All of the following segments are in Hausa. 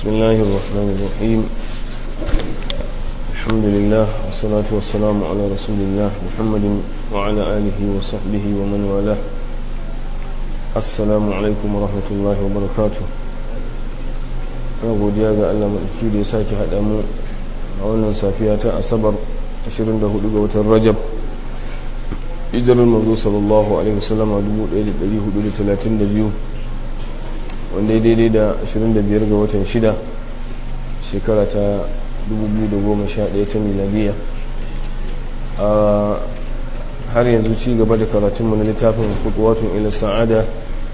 بسم الله الرحمن الرحيم الحمد لله والصلاة والسلام على رسول الله محمد وعلى آله وصحبه ومن والاه السلام عليكم ورحمة الله وبركاته na godiya ga Allah maɗauki da ya sake haɗa mu a wannan safiya ta asabar 24 ga watan rajab hijirar mazo sallallahu alaihi wasallama 1432 wanda ya daidai da 25 ga watan 6 shekara ta 2011 ta miladiya a har yanzu ci gaba da karatunmu na littafin kutuwatun ila sa'ada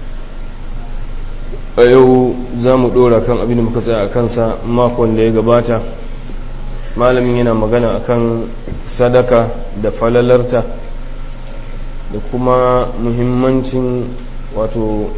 a yau za mu ɗora kan abin da muka tsaya a kansa makon da ya gabata malamin yana magana akan sadaka da falalarta da kuma muhimmancin wato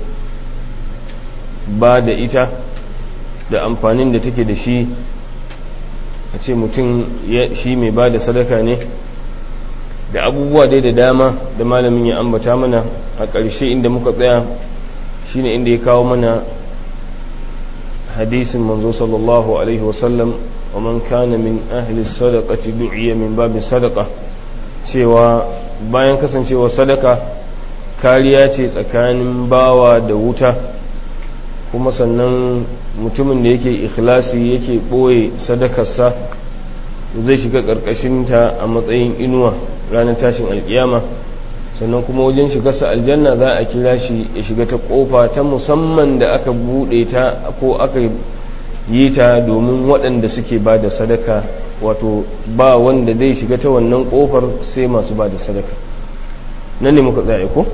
ba da ita da amfanin da take da shi a ce mutum shi mai ba da sadaka ne da abubuwa dai da dama da malamin ya ambata mana a ƙarshe inda muka tsaya shine inda ya kawo mana hadisin manzo sallallahu alaihi wasallam wa man kana min ahli sadaqati du'iya min babin sadaqa cewa bayan kasancewa sadaka kariya ce tsakanin bawa da wuta kuma sannan mutumin da yake ikhlasi yake ɓoye sadakarsa zai shiga ƙarƙashinta a matsayin inuwa ranar tashin alƙiyama sannan kuma wajen shigarsa aljanna za a kira shi ya shiga ta ƙofa ta musamman da aka buɗe ta ko aka yi ta domin waɗanda suke ba da sadaka wato ba wanda zai shiga ta wannan ƙofar sai masu ba da sadaka nan ne muka tsaye ko?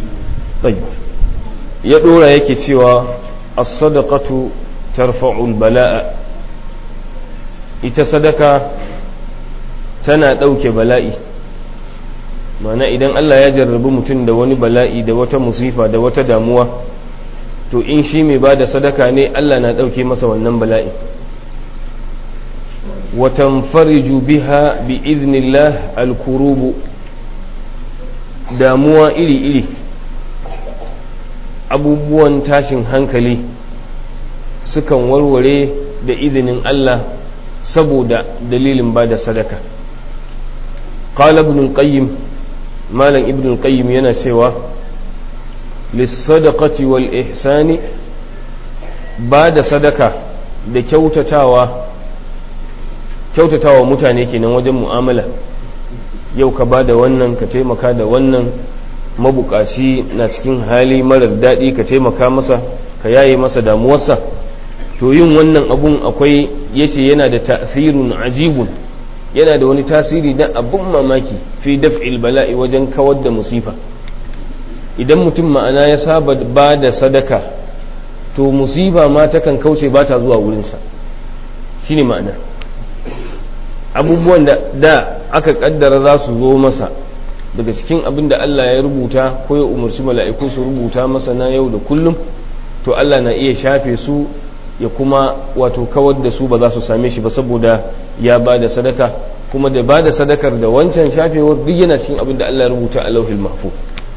ya ɗora yake cewa as-sadaqatu tarfa'ul bala'a ita sadaka tana ɗauke bala'i mana idan Allah ya jarrabi mutum da wani bala'i da wata musifa da wata damuwa to in shi mai ba da sadaka ne Allah na ɗauke masa wannan bala'i watan fariju biha bi iznillah al-kurubu damuwa iri-iri abubuwan tashin hankali sukan warware da izinin Allah saboda dalilin ba da sadaka qala ibn al-qayyim malam ibn al-qayyim yana cewa lis-sadaqati wal ihsani ba da sadaka da kyautatawa kyautatawa mutane kenan wajen mu'amala yau ka ba da wannan ka taimaka da wannan mabukaci na cikin hali marar daɗi ka taimaka masa ka yaye masa damuwarsa to yin wannan abun akwai yace yana da ta'thirun ajibun yana da wani tasiri na abun mamaki fi daf'il bala'i wajen kawar da musifa idan mutum ma'ana ya saba ba da sadaka to musifa ma takan kauce ba ta zuwa wurinsa shine ma'ana abubuwan da da aka kaddara za su zo masa daga cikin abin da Allah ya rubuta ko ya umarci mala'iku su rubuta masa na yau da kullum to Allah na iya shafe su ya kuma wato kawar da su ba za su same shi ba saboda ya ba da sadaka kuma da ba da sadakar da wancan shafewar duk yana cikin abin da Allah ya rubuta a lauhil mahfu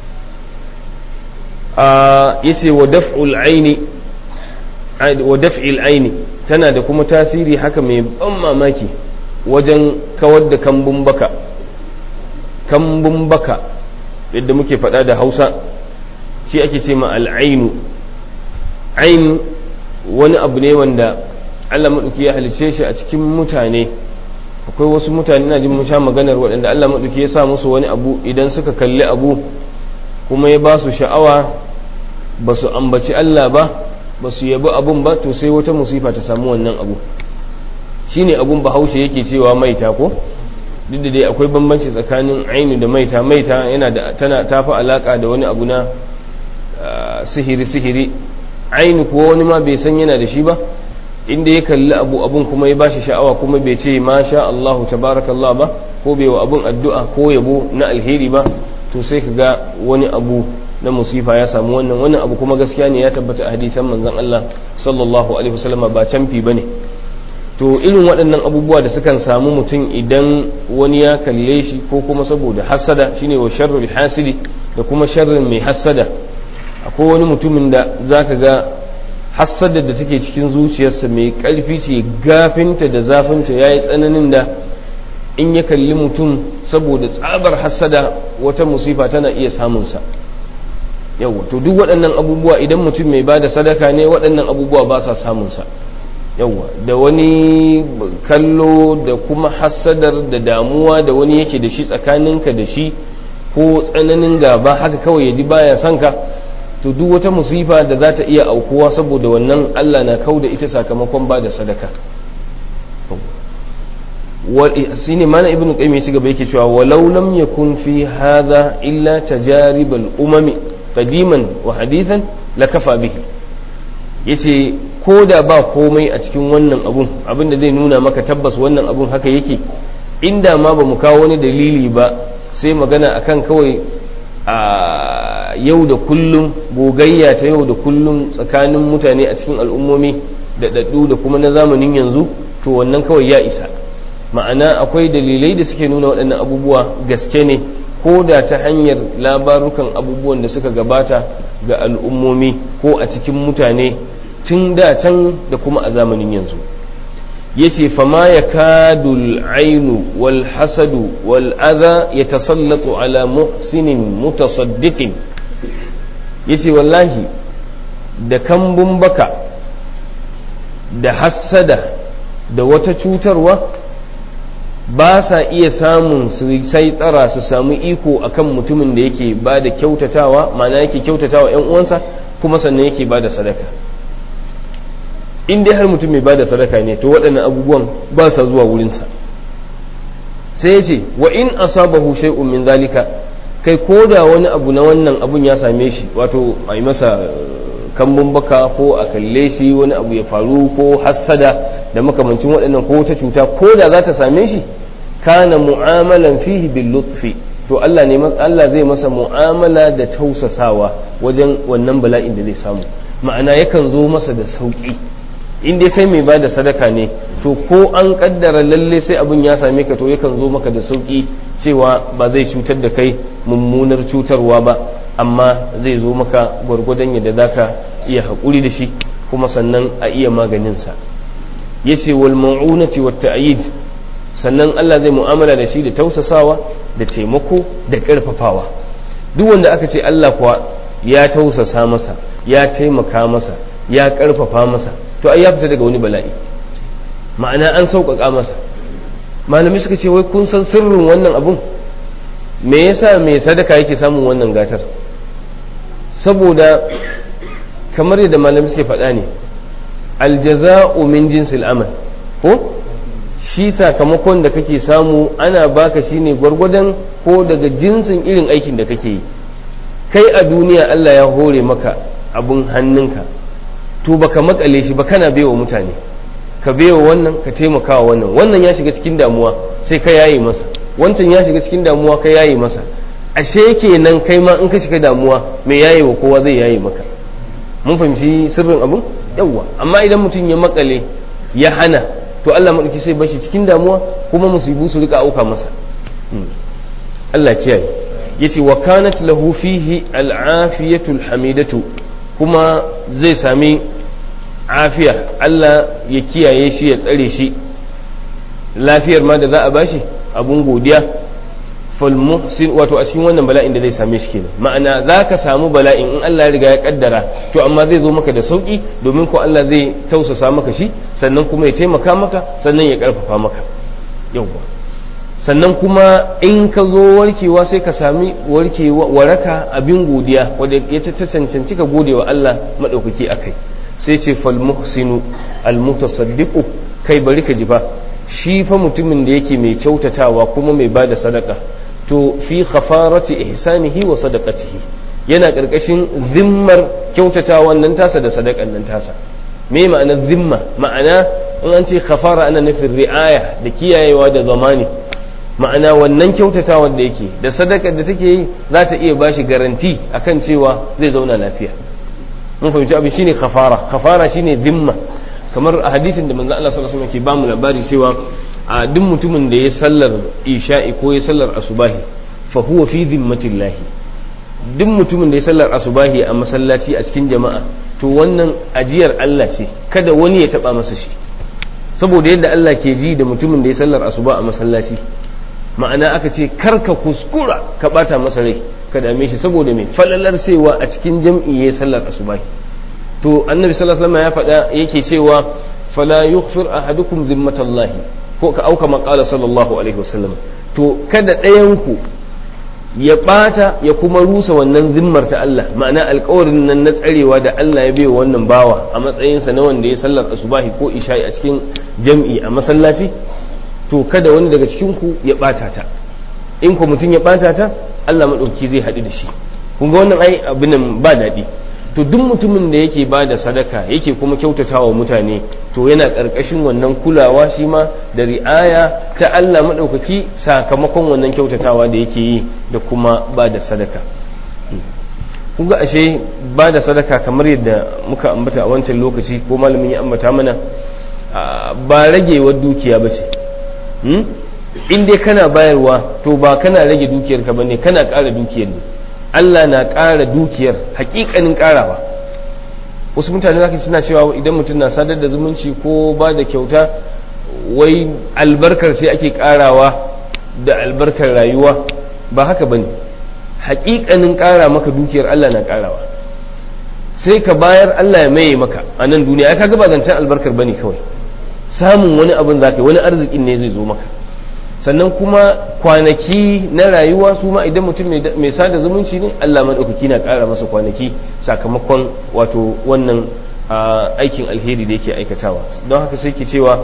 ya ce wa daf'ul aini wa daf'il aini tana da kuma tasiri haka mai ban mamaki wajen kawar da kambun baka kambun baka yadda muke faɗa da hausa shi ake ce ma al'ainu ain wani abu ne wanda allah maɗauki ya halice shi a cikin mutane akwai wasu mutane na jin sha maganar waɗanda allah maɗauki ya sa musu wani abu idan suka kalli abu kuma ya ba su sha'awa ba su ambaci allah ba ba su yabi abun ba to sai wata musifa ta samu wannan abu shine abun bahaushe yake cewa maita ko duk da dai akwai bambanci tsakanin ainu da maita maita yana da tana tafi alaka da wani abu na sihiri sihiri ainu kuwa wani ma bai san yana da shi ba inda ya kalli abu abun kuma ya bashi sha'awa kuma bai ce ma sha Allahu tabarakallah ba ko bai wa abun addu'a ko yabo na alheri ba to sai ka ga wani abu na musifa ya samu wannan wannan abu kuma gaskiya ne ya tabbata a hadisan manzon Allah sallallahu alaihi wasallama ba canfi bane to irin waɗannan abubuwa da sukan samu mutum idan wani ya kalle shi ko kuma saboda hasada shine wa sharrul hasidi da kuma sharrin mai hasada akwai wani mutumin da zaka ga hassadar da take cikin zuciyarsa mai ƙarfi ce gafinta da zafinta ya yi tsananin da in ya kalli mutum saboda tsabar hassada wata musifa tana iya samunsa yawa to duk waɗannan abubuwa idan mutum mai ba da sadaka ne waɗannan abubuwa ba sa samunsa yawa da wani kallo da kuma hassadar da damuwa da wani yake da shi tsakaninka da shi ko tsananin gaba haka kawai ya ji baya son ka to duk wata musifa da za ta iya aukuwa saboda wannan Allah na kau da ita sakamakon ba da sadaka shi ne mana ibn qayyim ya gaba yake cewa walau lam yakun fi hadha illa tajarib al umami qadiman wa hadithan la kafa bihi yace ko da ba komai a cikin wannan abun abin da zai nuna maka tabbas wannan abun haka yake inda ma ba mu kawo wani dalili ba sai magana akan kawai a yau da kullum gogayya ta yau da kullum tsakanin mutane a cikin al'ummomi da daddu da kuma na zamanin yanzu to wannan kawai ya isa ma'ana akwai dalilai da suke nuna waɗannan abubuwa gaske ne ko da ta hanyar labarukan abubuwan da suka gabata ga al'ummomi ko a cikin mutane tun da can da kuma a zamanin yanzu yace fama ya kadul ainu wal hasadu wal adha ya tasallatu ala muhsinin mutasaddiqin yace wallahi da kambun baka da hassada da wata cutarwa ba sa iya samun su sai tsara su samu iko akan mutumin da yake ba da kyautatawa ma'ana yake kyautatawa 'yan uwansa kuma sannan yake ba da sadaka in dai har mutum mai bada sadaka ne to waɗannan abubuwan ba sa zuwa wurinsa sai ya ce wa in asabahu shay'un min zalika kai ko da wani abu na wannan abun ya same shi wato a yi masa kambun baka ko a kalle shi wani abu ya faru ko hassada da makamancin waɗannan ko wata cuta ko da za ta same shi kana mu'amalan fihi bil lutfi to Allah ne Allah zai masa mu'amala da tausasawa wajen wannan bala'in da zai samu ma'ana yakan zo masa da sauki in dai kai mai bada sadaka ne to ko an kaddara lalle sai abin ya same ka to yakan zo maka da sauki cewa ba zai cutar da kai mummunar cutarwa ba amma zai zo maka gwargwadon yadda zaka iya haƙuri da shi kuma sannan a iya maganinsa yace wal ma'unati wat ta'yid sannan Allah zai mu'amala da shi da tausasawa da taimako da ƙarfafawa duk wanda aka ce Allah kuwa ya tausasa masa ya taimaka masa ya ƙarfafa masa to ai ya fita daga wani bala'i ma'ana an sauƙaƙa masa malami suka ce wai kun san sirrin wannan abun me yasa mai sadaka yake samun wannan gatar saboda kamar yadda malami suke faɗa ne aljaza'u min jinsil amal ko shi sakamakon da kake samu ana baka shine gwargwadon ko daga jinsin irin aikin da kake yi kai a duniya Allah ya hore maka abun hannunka to baka makale shi ba kana baiwa mutane ka baiwa wannan ka taimaka wa wannan wannan ya shiga cikin damuwa sai ka yaye masa wancan ya shiga cikin damuwa ka yaye masa ashe kenan kai ma in ka shiga damuwa mai yaye wa kowa zai yaye maka mun fahimci sirrin abun yawwa amma idan mutum ya makale ya hana to Allah maɗauki sai bashi cikin damuwa kuma musibu su rika auka masa Allah kiyaye yace wa kanat lahu fihi al'afiyatu alhamidatu kuma zai sami afiya Allah ya kiyaye shi ya tsare shi lafiyar ma da za a bashi abun godiya fal muhsin wato a cikin wannan bala'in da zai same shi kenan ma'ana za ka samu bala'in in Allah ya riga ya kaddara to amma zai zo maka da sauki domin ko Allah zai tausasa maka shi sannan kuma ya taimaka maka sannan ya karfafa maka yawwa sannan kuma in ka zo warkewa sai ka sami warkewa waraka abin godiya wanda ya ta cancanci ka gode wa Allah madaukaki akai sai ce fal muhsinu al mutasaddiqu kai bari ka ji fa shi fa mutumin da yake mai kyautatawa kuma mai bada sadaka to fi khafarati ihsanihi wa sadaqatihi yana karkashin zimmar kyautatawan nan tasa da sadakan nan tasa me ma'ana zimma ma'ana in an ce khafara ana nufin ri'aya da kiyayewa da zamani ma'ana wannan kyautatawan da yake da sadakar da take yi za ta iya bashi garanti akan cewa zai zauna lafiya mun fahimci abin shine khafara khafara shine zimma kamar a hadithin da manzo Allah sallallahu alaihi wasallam ke bamu labari cewa a duk mutumin da ya sallar isha'i ko ya sallar asubahi fa huwa fi dhimmatillah duk mutumin da ya sallar asubahi a masallaci a cikin jama'a to wannan ajiyar Allah ce kada wani ya taba masa shi saboda yadda Allah ke ji da mutumin da ya sallar asuba a masallaci ma'ana aka ce karka kuskura ka bata masa rai ka dame shi saboda mai falalar cewa a cikin jam'i ya sallar asuba to annabi sallallahu alaihi wasallam ya faɗa yake cewa fala yughfir ahadukum zimmatallahi ko ka auka maqala sallallahu alaihi wasallam to kada ɗayan ku ya bata ya kuma rusa wannan zimmar ta Allah ma'ana alƙawarin nan na tsarewa da Allah ya baiwa wannan bawa a matsayinsa na wanda ya sallar asubahi ko isha'i a cikin jam'i a masallaci to kada wani daga cikin ku ya bata ta in ku mutum ya bata ta Allah madauki zai haɗu da shi kun ga wannan ai abin ba daɗi to duk mutumin da yake ba da sadaka yake kuma kyautatawa mutane to yana ƙarƙashin wannan kulawa shi ma da ri'aya ta Allah maɗaukaki sakamakon wannan kyautatawa da yake yi da kuma ba da sadaka kuga ashe ba da sadaka kamar yadda muka ambata a wancan lokaci ko malamin ya ambata mana ba ragewar dukiya ba ce in dai kana bayarwa to ba kana rage dukiyarka ba ne kana ƙara dukiyar ne Allah na ƙara dukiyar hakikanin ƙarawa wasu mutane zaka suna cewa idan mutum na sadar da zumunci ko ba da kyauta wai albarkar sai ake ƙarawa da albarkar rayuwa ba haka bane hakikanin ƙara maka dukiyar Allah na ƙarawa sai ka bayar Allah ya maye maka a nan duniya ya kaga ba zancen albarkar bane kawai samun wani abin zaka wani arzikin ne zai zo maka sannan kuma kwanaki na rayuwa su ma idan mutum mai sada zumunci ne Allah maɗaukaki na ƙara masa kwanaki sakamakon wato wannan aikin alheri da yake aikatawa don haka sai ke cewa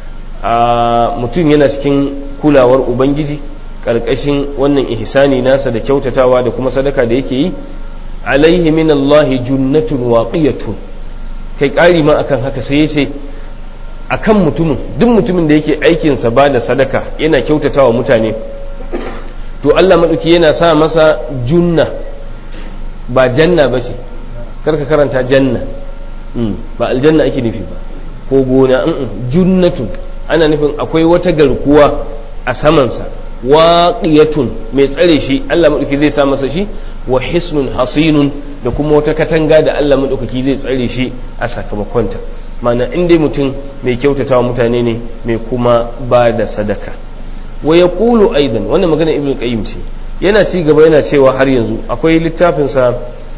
mutum yana cikin kulawar ubangiji ƙarƙashin wannan ihsani nasa da kyautatawa da kuma sadaka da yake yi alaihi min Allah junnatun waqiyatun kai ƙari ma akan haka sai ya ce a kan mutumin duk mutumin da yake aikinsa ba da sadaka yana kyautatawa mutane to Allah maɗauki yana sa masa junna ba janna ba ce karka karanta janna ba aljanna ake nufi ba ko gona junnatun ana nufin akwai wata garkuwa a samansa waqiyatun mai tsare shi Allah maɗauki zai sa masa shi wa hisnun hasinun da kuma wata katanga da Allah maɗaukaki zai tsare shi a sakamakonta mana in dai mutum mai kyautatawa mutane ne mai kuma ba da sadaka wa ya kulu aidan wannan magana ibn qayyim ce yana ci gaba yana cewa har yanzu akwai littafinsa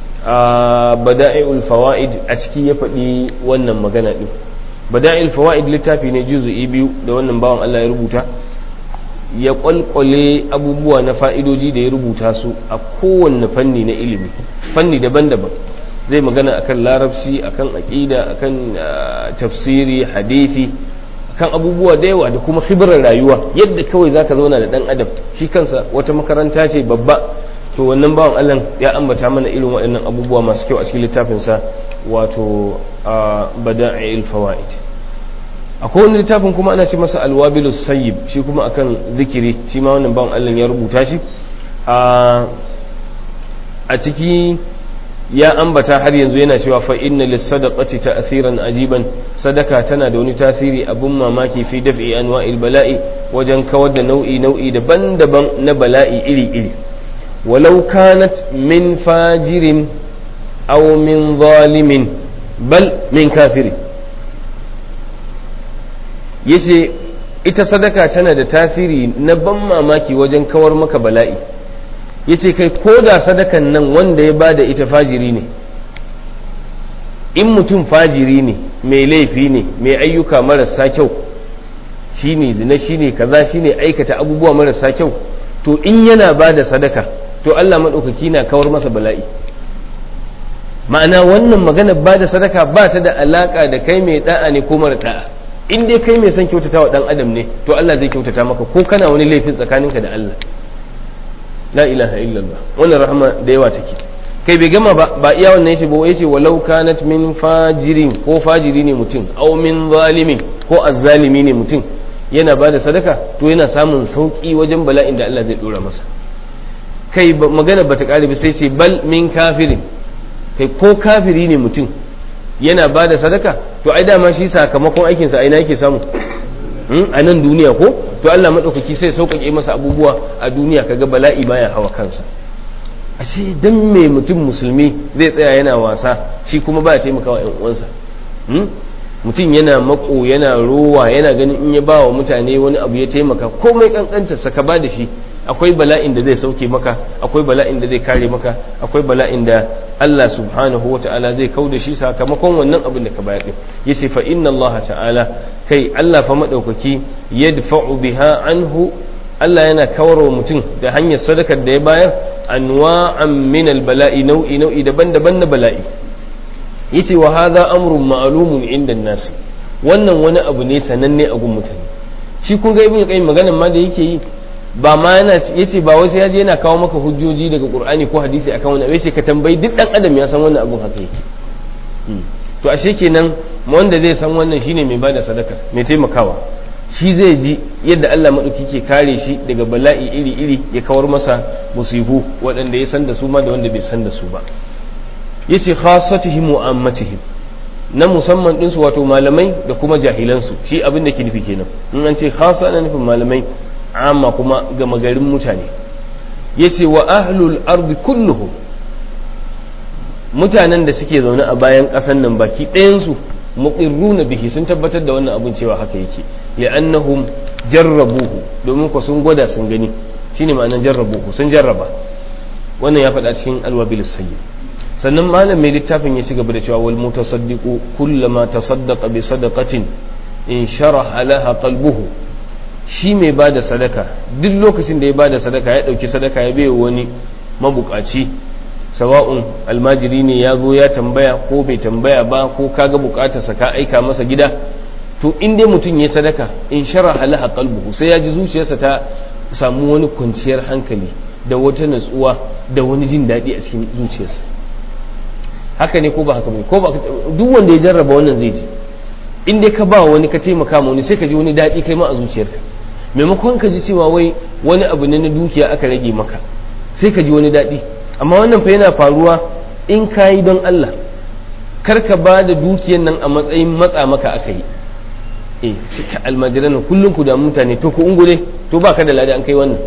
a bada'i'ul fawaid a ciki ya faɗi wannan magana din bada'il fawaid littafi ne juzu'i biyu da wannan bawan Allah ya rubuta ya kwalkwale abubuwa na fa'idoji da ya rubuta su a kowanne fanni na ilimi fanni daban-daban zai magana akan larabci akan aƙida akan tafsiri hadithi kan abubuwa da yawa da kuma khibirar rayuwa yadda kawai zaka zauna da dan adam shi kansa wata makaranta ce babba to wannan bawan Allah ya ambata mana irin waɗannan abubuwa masu kyau a cikin littafinsa wato bada'il fawaid akwai wani littafin kuma ana ce masa alwabilu sayyib shi kuma akan zikiri shi ma wannan bawan Allah ya rubuta shi a ciki ya ambata har yanzu yana cewa fa inna lis-sadaqati ta'thiran ajiban sadaka tana da wani tasiri abun mamaki fi daf'i anwa'il bala'i wajen kawar da nau'i nau'i daban-daban na bala'i iri-iri walau kanat min fajirin aw min zalimin bal min kafiri yace ita sadaka tana da tasiri na ban mamaki wajen kawar maka bala'i yace kai ko da sadakan nan wanda ya bada ita fajiri ne in mutum fajiri ne mai laifi ne mai ayyuka marasa kyau shine zina shine kaza shine aikata abubuwa marasa kyau to in yana bada sadaka to Allah maɗaukaki na kawar masa bala'i ma'ana wannan magana bada sadaka ba ta da alaka da kai mai da'a ne ko mara da'a in dai kai mai son kyautata wa dan adam ne to Allah zai kyautata maka ko kana wani laifin tsakaninka da Allah la ilaha illallah wannan rahama da yawa take kai bai gama ba ba iya wannan yace ba yace walau kanat min fajirin ko fajiri ne mutum aw min zalimin ko azzalimi ne mutum yana ba da sadaka to yana samun sauki wajen bala'in da Allah zai dora masa kai magana bata kare ba sai ce bal min kafirin kai ko kafiri ne mutum yana ba da sadaka to ai dama shi sakamakon aikinsa aina yake samu a nan duniya ko to Allah maɗaukaki sai sauƙaƙe masa abubuwa a duniya kaga bala'i baya hawa kansa ashe dan me mutum musulmi zai tsaya yana wasa shi kuma ba ya taimakawa yan uwansa mutum yana mako yana rowa yana ganin in ya ba wa mutane wani abu ya taimaka komai kankanta saka ba da shi akwai bala'in da zai sauke maka akwai bala'in da zai kare maka akwai bala'in da Allah subhanahu wa ta'ala zai kau da shi sakamakon wannan abin da ka bayar din yace fa inna Allah ta'ala kai Allah fa madaukaki yadfa'u biha anhu Allah yana kawar wa mutum da hanyar sadakar da ya bayar anwa'an min bala'i nau'i nau'i daban-daban na bala'i yace wa hadha amrun ma'lumun inda nas wannan wani abu ne sananne a gun mutane shi kun ga ibnu qayyim maganan ma da yake yi ba ma yana yace ba wasu yaje yana kawo maka hujjoji daga qur'ani ko hadisi akan wannan yace ka tambayi duk dan adam ya san wannan abun haka yake to ashe kenan wanda zai san wannan shine mai bada sadaka mai taimakawa shi zai ji yadda Allah maɗauki ke kare shi daga bala'i iri-iri ya kawar masa musibu waɗanda ya san da su ma da wanda bai san da su ba ya ce khasatihim wa ammatihim na musamman ɗinsu wato malamai da kuma jahilansu shi abin da ke nufi kenan in an ce khasa na nufin malamai amma kuma gama garin mutane ya ce wa ahlul ardi kulluhum mutanen da suke zaune a bayan ƙasan nan baki ɗayansu muqirruna bihi sun tabbatar da wannan abin cewa haka yake li'annahum jarrabuhu domin ko sun gwada sun gani shine ma'anar jarrabuhu sun jarraba wannan ya faɗa cikin alwabil sayyid sannan malam mai littafin ya ci gaba da cewa wal mutasaddiqu kullama tasaddaqa bi sadaqatin in sharaha laha qalbuhu shi mai bada sadaka duk lokacin da ya bada sadaka ya dauki sadaka ya bai wani mabukaci sawa'un almajiri ne ya zo ya tambaya ko bai tambaya ba ko kaga bukatarsa ka aika masa gida to in dai mutum ya sadaka in shara halaha qalbuhu sai ya ji zuciyarsa ta samu wani kwanciyar hankali da wata natsuwa da wani jin daɗi a cikin zuciyarsa haka ne ko ba haka ba ko ba duk wanda ya jarraba wannan zai ji in dai ka ba wani ka taimaka ma wani sai ka ji wani daɗi kai ma a zuciyarka maimakon ka ji cewa wai wani abu ne na dukiya aka rage maka sai ka ji wani daɗi amma wannan fa yana faruwa in ka yi don Allah kar ka ba da dukiyan nan a matsayin matsa maka aka yi eh cika almajiran nan kullum ku da mutane to ku ungure to ba ka da lada an kai wannan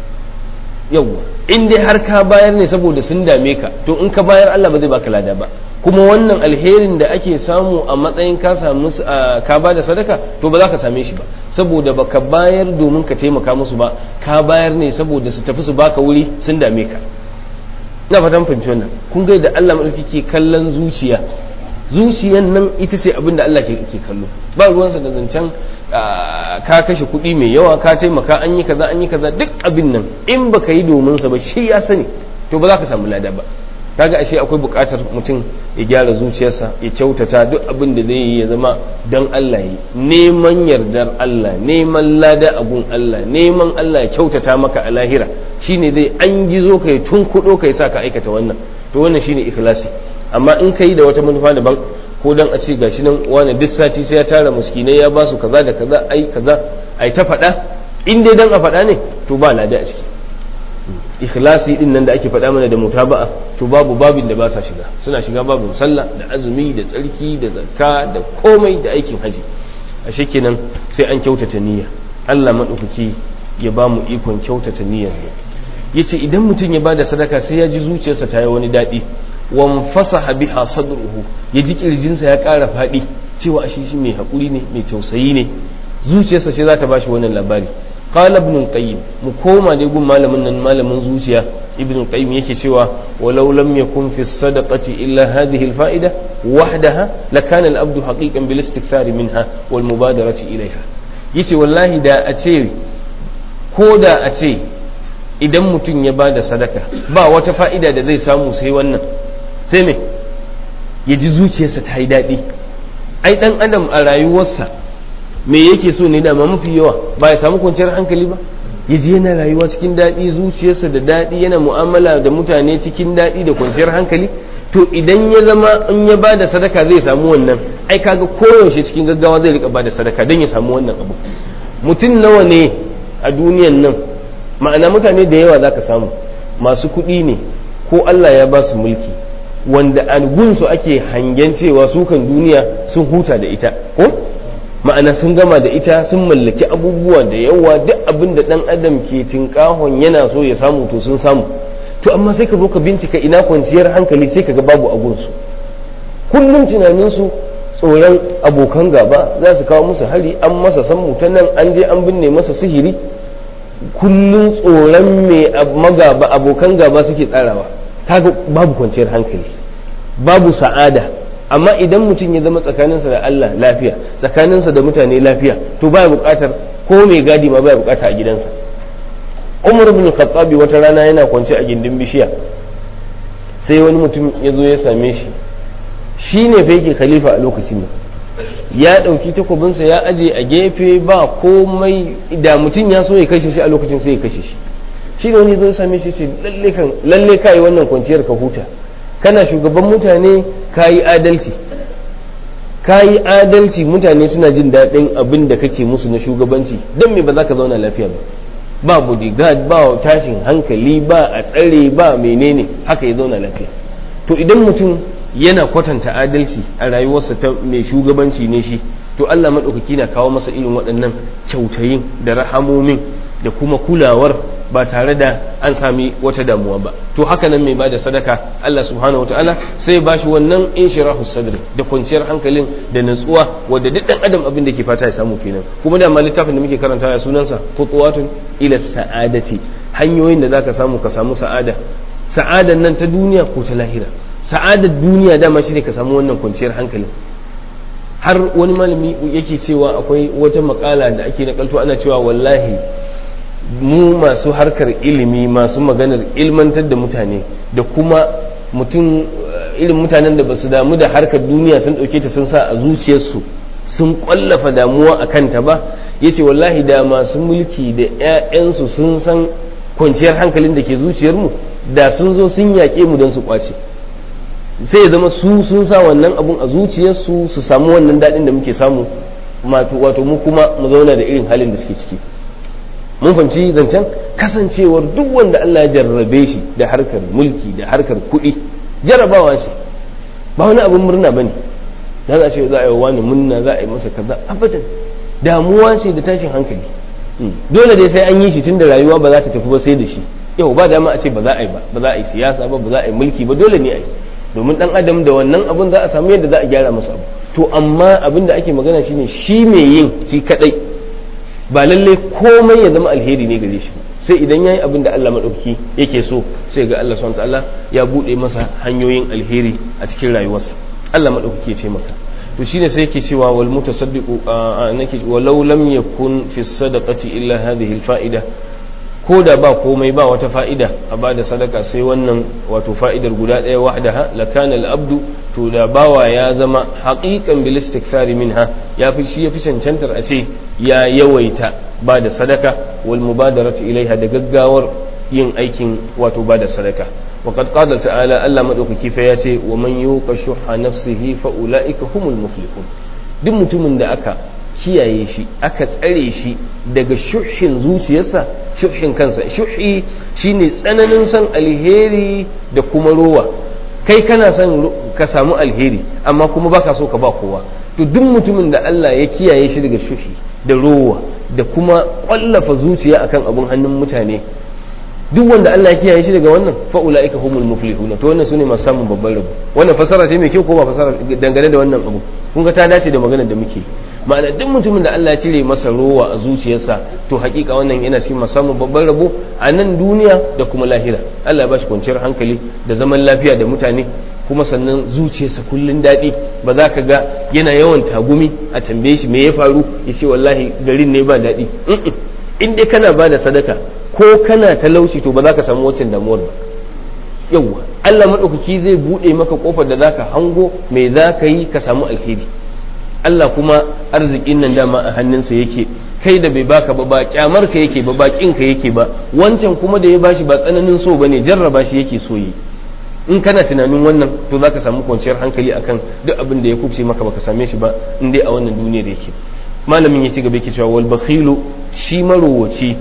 yawwa in dai har ka bayar ne saboda sun dame ka to in ka bayar Allah ba zai baka lada ba kuma wannan alherin da ake samu a matsayin ka samu ka ba da sadaka to ba za ka same shi ba saboda baka bayar domin ka taimaka musu ba ka bayar ne saboda su tafi su baka wuri sun dame ka ina fatan fahimci wannan kun ga da Allah madauki ke kallon zuciya zuciyan nan ita ce abin da Allah ke kallo ba ruwansa da zancen ka kashe kuɗi mai yawa ka taimaka an yi kaza an yi kaza duk abin nan in baka yi domin sa ba shi ya sani to ba za ka samu lada ba kaga ashe akwai buƙatar mutum ya gyara zuciyarsa ya kyautata duk abin da zai yi ya zama don Allah yi neman yardar Allah neman lada a gun Allah neman Allah ya kyautata maka a lahira shine zai an gizo kai tun kudo kai sa ka aikata wannan to wannan shine ikhlasi amma in kai da wata manufa daban ko dan a ce gashi nan wani duk sati sai ya tara muskinai ya ba su kaza da kaza ai kaza ai ta faɗa in dai dan a faɗa ne to ba lada a ciki ikhlasi din nan da ake faɗa mana da mutaba'a to babu babin da ba sa shiga suna shiga babin sallah da azumi da tsarki da zakka da komai da aikin haji ashe kenan sai an kyautata niyya Allah madaukaki ya ba mu ikon kyautata niyyar yace idan mutum ya bada sadaka sai ya ji zuciyarsa ta yi wani daɗi wan fasaha biha sadruhu ya ji kirjinsa ya ƙara faɗi cewa ashe shi mai haƙuri ne mai tausayi ne zuciyarsa ce za ta bashi wannan labari قال ابن القيم مكوما دي يقول مالم من مالم زوجيا ابن القيم يكي سوى ولو لم يكن في الصدقة إلا هذه الفائدة وحدها لكان الأبد حقيقا بالاستكثار منها والمبادرة إليها يتي والله دا أتي كودا أتي idan mutum ya ba da sadaka ba wata fa'ida da zai samu sai wannan sai me ya ji zuciyarsa ta yi daɗi ai ɗan adam a rayuwarsa me yake so ne da mafi yawa ba ya samu kwanciyar hankali ba ya je yana rayuwa cikin daɗi zuciyarsa da daɗi yana mu'amala da mutane cikin daɗi da kwanciyar hankali to idan ya zama in ya ba da sadaka zai samu wannan ai kaga koyaushe cikin gaggawa zai rika ba da sadaka don ya samu wannan abu mutum nawa ne a duniyan nan ma'ana mutane da yawa zaka samu masu kuɗi ne ko Allah ya ba su mulki wanda a gunsu ake hangen cewa su kan duniya sun huta da ita ko ma'ana sun gama da ita sun mallaki abubuwa da yawa duk abin da ɗan adam ke tinkahon yana so ya samu to sun samu to amma sai ka zo ka bincika ina kwanciyar hankali sai ka ga babu agunsu kullum tunaninsu tsoron abokan gaba za su kawo musu hari an masa sammu ta nan an je an binne masa sihiri kullum tsoron mai magaba abokan gaba suke tsarawa kaga babu kwanciyar hankali babu sa'ada amma idan mutum ya zama tsakaninsa da Allah lafiya tsakaninsa da mutane lafiya to baya buƙatar ko mai gadi ma baya buƙata a gidansa Umar ibn Khattabi wata rana yana kwance a gindin bishiya sai wani mutum ya zo ya same shi shi ne fa yake khalifa a lokacin nan ya ɗauki takobinsa ya aje a gefe ba komai da mutum ya so ya kashe shi a lokacin sai ya kashe shi shi ne wani zo ya same shi ce lalle ka yi wannan kwanciyar ka huta kana shugaban mutane ka yi adalci ka yi adalci mutane suna jin daɗin abin da kake musu na shugabanci don me ba za ka zauna lafiya ba ba bodyguard ba tashin hankali ba a tsare ba menene haka ya zauna lafiya to idan mutum yana kwatanta adalci a rayuwarsa ta mai shugabanci ne shi to Allah maɗaukaki na kawo masa irin waɗannan kyautayin da rahamomin da kuma kulawar ba tare da an sami wata damuwa ba to haka nan mai bada sadaka Allah subhanahu wataala sai ba shi wannan inshirahu sadri da kwanciyar hankalin da natsuwa wadda duk dan adam abin da ke fata ya samu kenan kuma da ma littafin da muke karanta ya sunansa khutuwatun ila sa'adati hanyoyin da zaka samu ka samu sa'ada sa'adan nan ta duniya ko ta lahira sa'adar duniya dama shi ne ka samu wannan kwanciyar hankalin har wani malami yake cewa akwai wata makala da ake nakalto ana cewa wallahi mu masu harkar ilimi masu maganar ilmantar da mutane da kuma mutum irin mutanen da ba su damu da harkar duniya sun ɗauke ta sun sa a zuciyarsu sun ƙwallafa damuwa a kanta ba ya ce wallahi da masu mulki da 'ya'yansu sun san kwanciyar hankalin da ke zuciyarmu da sun zo sun yaƙe mu don su ƙwace sai ya zama su sun sa wannan abun a zuciyarsu su samu wannan daɗin da muke samu wato mu kuma mu zauna da irin halin da suke ciki mun fahimci zancen kasancewar duk wanda Allah ya jarrabe shi da harkar mulki da harkar kuɗi jarrabawa shi ba wani abin murna bane da za a ce za a yi wani munna za a yi masa kaza abadan damuwa ce da tashin hankali dole dai sai an yi shi tun da rayuwa ba za ta tafi ba sai da shi yau ba dama a ce ba za a yi ba ba za a yi siyasa ba ba za a yi mulki ba dole ne a yi domin dan adam da wannan abun za a samu yadda za a gyara masa abu to amma abin da ake magana shine shi mai yin shi kadai ba lalle komai ya zama alheri ne gare shi sai idan yayi abin da Allah madauki yake so sai ga Allah subhanahu ta'ala ya bude masa hanyoyin alheri a cikin rayuwarsa Allah madauki ya taimaka to shine sai yake cewa wal mutasaddiqu nake walau lam yakun fi sadaqati illa hadhihi al fa'ida ko da ba komai ba wata fa'ida a ba da sadaka sai wannan wato fa'idar guda ɗaya wahdaha lakana al-abdu to da bawa ya zama haƙiƙan bil istikthari minha ya fi shi ya fi cancantar a ce ya yawaita ba da sadaka wal mubadarati ilaiha da gaggawar yin aikin wato ba da sadaka وقد قال تعالى ألا مدوك كيف ياتي ومن يوق شح نفسه فأولئك هم المفلحون duk mutumin da aka kiyaye shi aka tsare shi daga shuhin zuciyarsa shuhin kansa shuhi shine tsananin san alheri da kuma rowa kai kana son ka samu alheri amma kuma baka so ka ba kowa to duk mutumin da Allah ya kiyaye shi daga shuhi da rowa da kuma kwallafa zuciya akan abun hannun mutane duk wanda Allah ya kiyaye shi daga wannan fa ulaika humul muflihuna to wannan sune masu samun babban rabo wannan fasara ce mai kyau ko ba fasara dangane da wannan abu kun ga ta dace da maganar da muke ma'ana duk mutumin da Allah ya cire masa rowa a zuciyarsa to hakika wannan yana cikin masu samun babban rabo a nan duniya da kuma lahira Allah ya bashi kwanciyar hankali da zaman lafiya da mutane kuma sannan zuciyarsa kullun daɗi ba za ka ga yana yawan tagumi a tambaye shi me ya faru ya ce wallahi garin ne ba daɗi in dai kana ba da sadaka ko kana talauci to ba za ka samu waccan damuwar ba yawwa Allah maɗaukaki zai buɗe maka ƙofar da za ka hango me za ka yi ka samu alheri Allah kuma arzikin nan dama a hannunsa yake kai da bai baka ba ba kyamar ka yake ba bakin ka yake ba wancan kuma da ya bashi ba tsananin so bane jarraba shi yake so yi in kana tunanin wannan to za ka samu kwanciyar hankali akan duk abin da ya kubce maka baka same shi ba in dai a wannan duniyar yake malamin ya ci gaba yake cewa wal bakhilu shi marowaci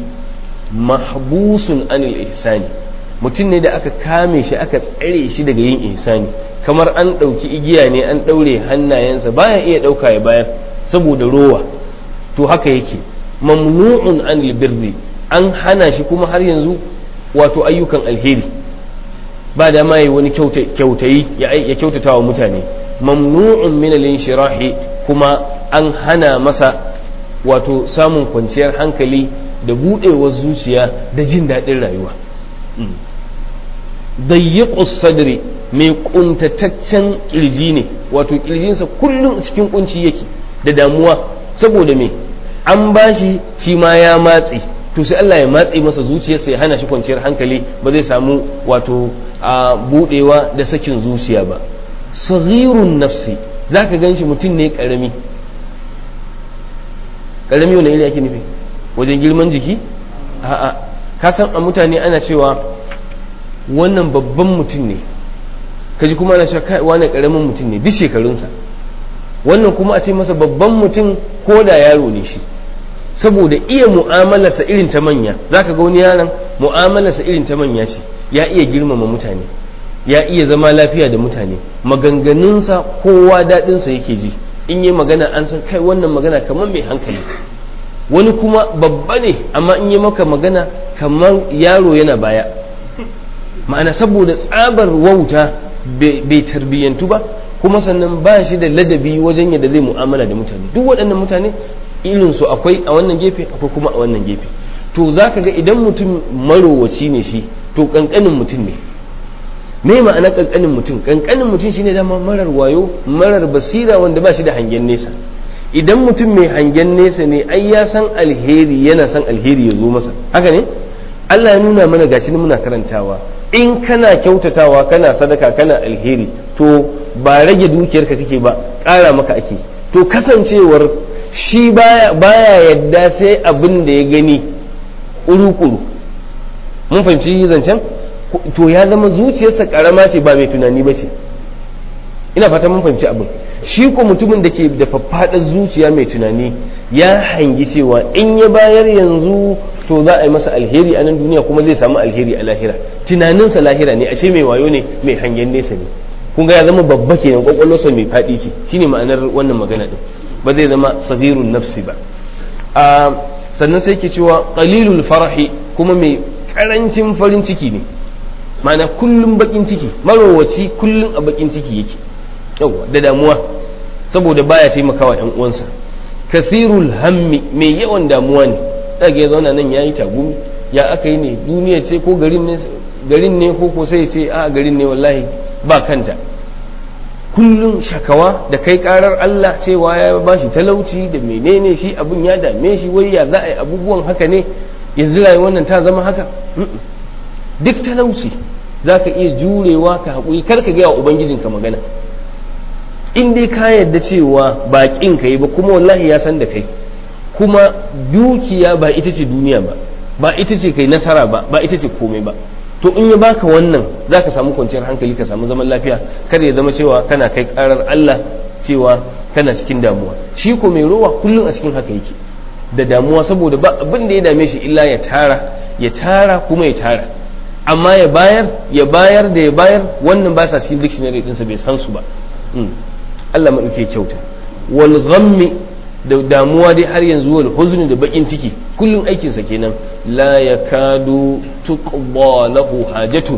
mahbusun anil ihsani mutum ne da aka kame shi aka tsare shi daga yin ihsani kamar an ɗauki igiya ne an ɗaure hannayensa baya iya ɗauka ya bayan saboda rowa to haka yake mamnu'un anil birri an hana shi kuma har yanzu wato ayyukan alheri ba da ma yi wani kyautayi ya kyautata wa mutane mamnu'un min al-inshirahi kuma an hana masa wato samun kwanciyar hankali da buɗewar zuciya da jin daɗin rayuwa dayyiqus sadri mai kuntataccen kirji ne wato kirjinsa kullum cikin kunci yake da damuwa saboda me an bashi shi ma ya matse to sai Allah ya matse masa zuciyarsa ya hana shi kwanciyar hankali ba zai samu wato a budewa da sakin zuciya ba saghirun nafsi zaka ganshi mutum ne karami karami wani iri ake nufi wajen girman jiki a'a ka san a mutane ana cewa wannan babban mutum ne kaji kuma ana cewa kai wani karamin mutum ne duk shekarunsa wannan kuma a ce masa babban mutum ko da yaro ne shi saboda iya mu'amalarsa irin ta manya zaka ga wani yaron mu'amalarsa irin ta manya ce ya iya girmama mutane ya iya zama lafiya da mutane maganganunsa kowa daɗinsa yake ji in yi magana an san kai wannan magana kamar mai hankali wani kuma babba ne amma in yi maka magana kamar yaro yana baya ma'ana saboda tsabar wauta bai tarbiyyantu ba kuma sannan ba shi da ladabi wajen yadda zai mu'amala da mutane duk waɗannan mutane irinsu akwai a wannan gefe akwai kuma a wannan gefe to za ka ga idan mutum marowaci ne shi to ƙanƙanin mutum ne me ma'ana ƙanƙanin mutum ƙanƙanin mutum shine dama marar wayo marar basira wanda ba shi da hangen nesa idan mutum mai hangen nesa ne ai ya san alheri yana san alheri ya zo masa haka ne Allah ya nuna mana gashi muna karantawa in kana kyautatawa kana sadaka kana alheri to ba rage dukiyarka kake ba ƙara maka ake to kasancewar shi baya yadda sai abin da ya gani ƙuru-ƙuru mun fahimci zancen to ya zama zuciyarsa ƙarama ce ba mai tunani ba ce ina fata mun fahimci abin shi ko mutumin da ke da faffaɗar zuciya mai tunani ya hangi cewa in ya bayar yanzu to za a yi masa alheri a nan duniya kuma zai samu alheri a lahira tunaninsa lahira ne ashe mai wayo ne mai hangen nesa ne kun ga ya zama babba kenan kwakwalwarsa mai faɗi ce shine ma'anar wannan magana din ba zai zama safirun nafsi ba a sannan sai ke cewa qalilul farahi kuma mai karancin farin ciki ne ma'ana kullum bakin ciki marowaci kullum a bakin ciki yake yawa da damuwa saboda baya taimakawa yan uwansa kathirul hammi mai yawan damuwa ne daga ya zauna nan yayi tagumi ya aka yi ne duniya ce ko garin ne garin ne ko ko sai ce a garin ne wallahi ba kanta kullum shakawa da kai karar Allah cewa ya ba shi talauci da menene shi abun ya dame shi wai ya za a yi abubuwan haka ne yanzu rayuwar nan ta zama haka duk talauci za ka iya jurewa ka haƙuri kar ka gaya wa ubangijinka magana in dai ka yarda cewa baƙin ka yi ba kuma wallahi ya san da kai kuma dukiya ba ita ce duniya ba ba ita ce kai nasara ba ba ita ce komai ba to in ya baka wannan za ka samu kwanciyar hankali ka samu zaman lafiya kada ya zama cewa kana kai karar Allah cewa kana cikin damuwa shi ko mai rowa kullum a cikin haka yake da damuwa saboda ba abin da ya dame shi illa ya tara ya tara kuma ya tara amma ya bayar ya bayar da ya bayar wannan ba sa cikin dictionary ɗinsa bai san su ba Allah maɗauke kyauta wal ghammi da damuwa dai har yanzu wal huzni da bakin ciki kullum aikinsa kenan la yakadu tuqba lahu hajatun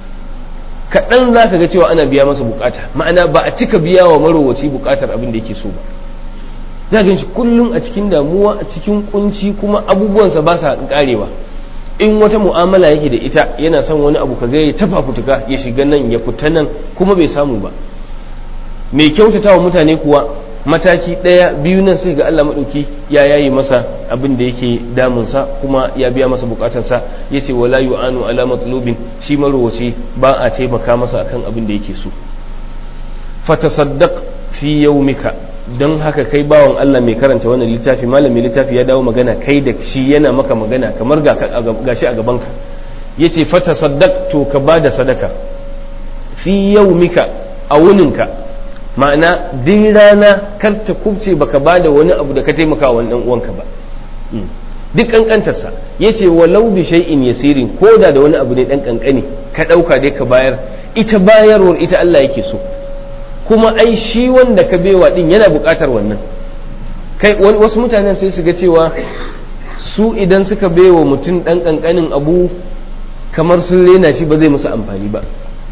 kaɗan za ka ga cewa ana biya masa bukata ma'ana ba a cika biya wa marowaci bukatar abin da yake so ba za ga shi kullum a cikin damuwa a cikin kunci kuma abubuwansa ba sa karewa in wata mu'amala yake da ita yana son wani abu kaga ya tafa fituka ya shiga nan ya fita nan kuma bai samu ba mai kyautata wa mutane kuwa mataki ɗaya biyu nan sai ga Allah maɗauki ya yayi masa abin da yake damunsa kuma ya biya masa bukatarsa ya ce wala yu'anu ala matlubin shi marowace ba a taimaka masa akan abin da yake so fatasaddaq fi yawmika don haka kai bawan Allah mai karanta wannan littafi malamin littafi ya dawo magana kai da shi yana maka magana kamar ga shi a gabanka yace fatasaddaq to ka bada sadaka fi yawmika a wuninka ma'ana din rana kar ta kubce baka bada wani abu da ka taimaka wa dan uwanka ba duk kankantarsa yace walau bi shay'in yasirin koda da wani abu ne dan kankani ka dauka dai ka bayar ita bayarwar ita Allah yake so kuma ai shi wanda ka bewa din yana bukatar wannan kai wasu mutanen sai su ga cewa su idan suka bewa mutum dan kankanin abu kamar sun rena shi ba zai musu amfani ba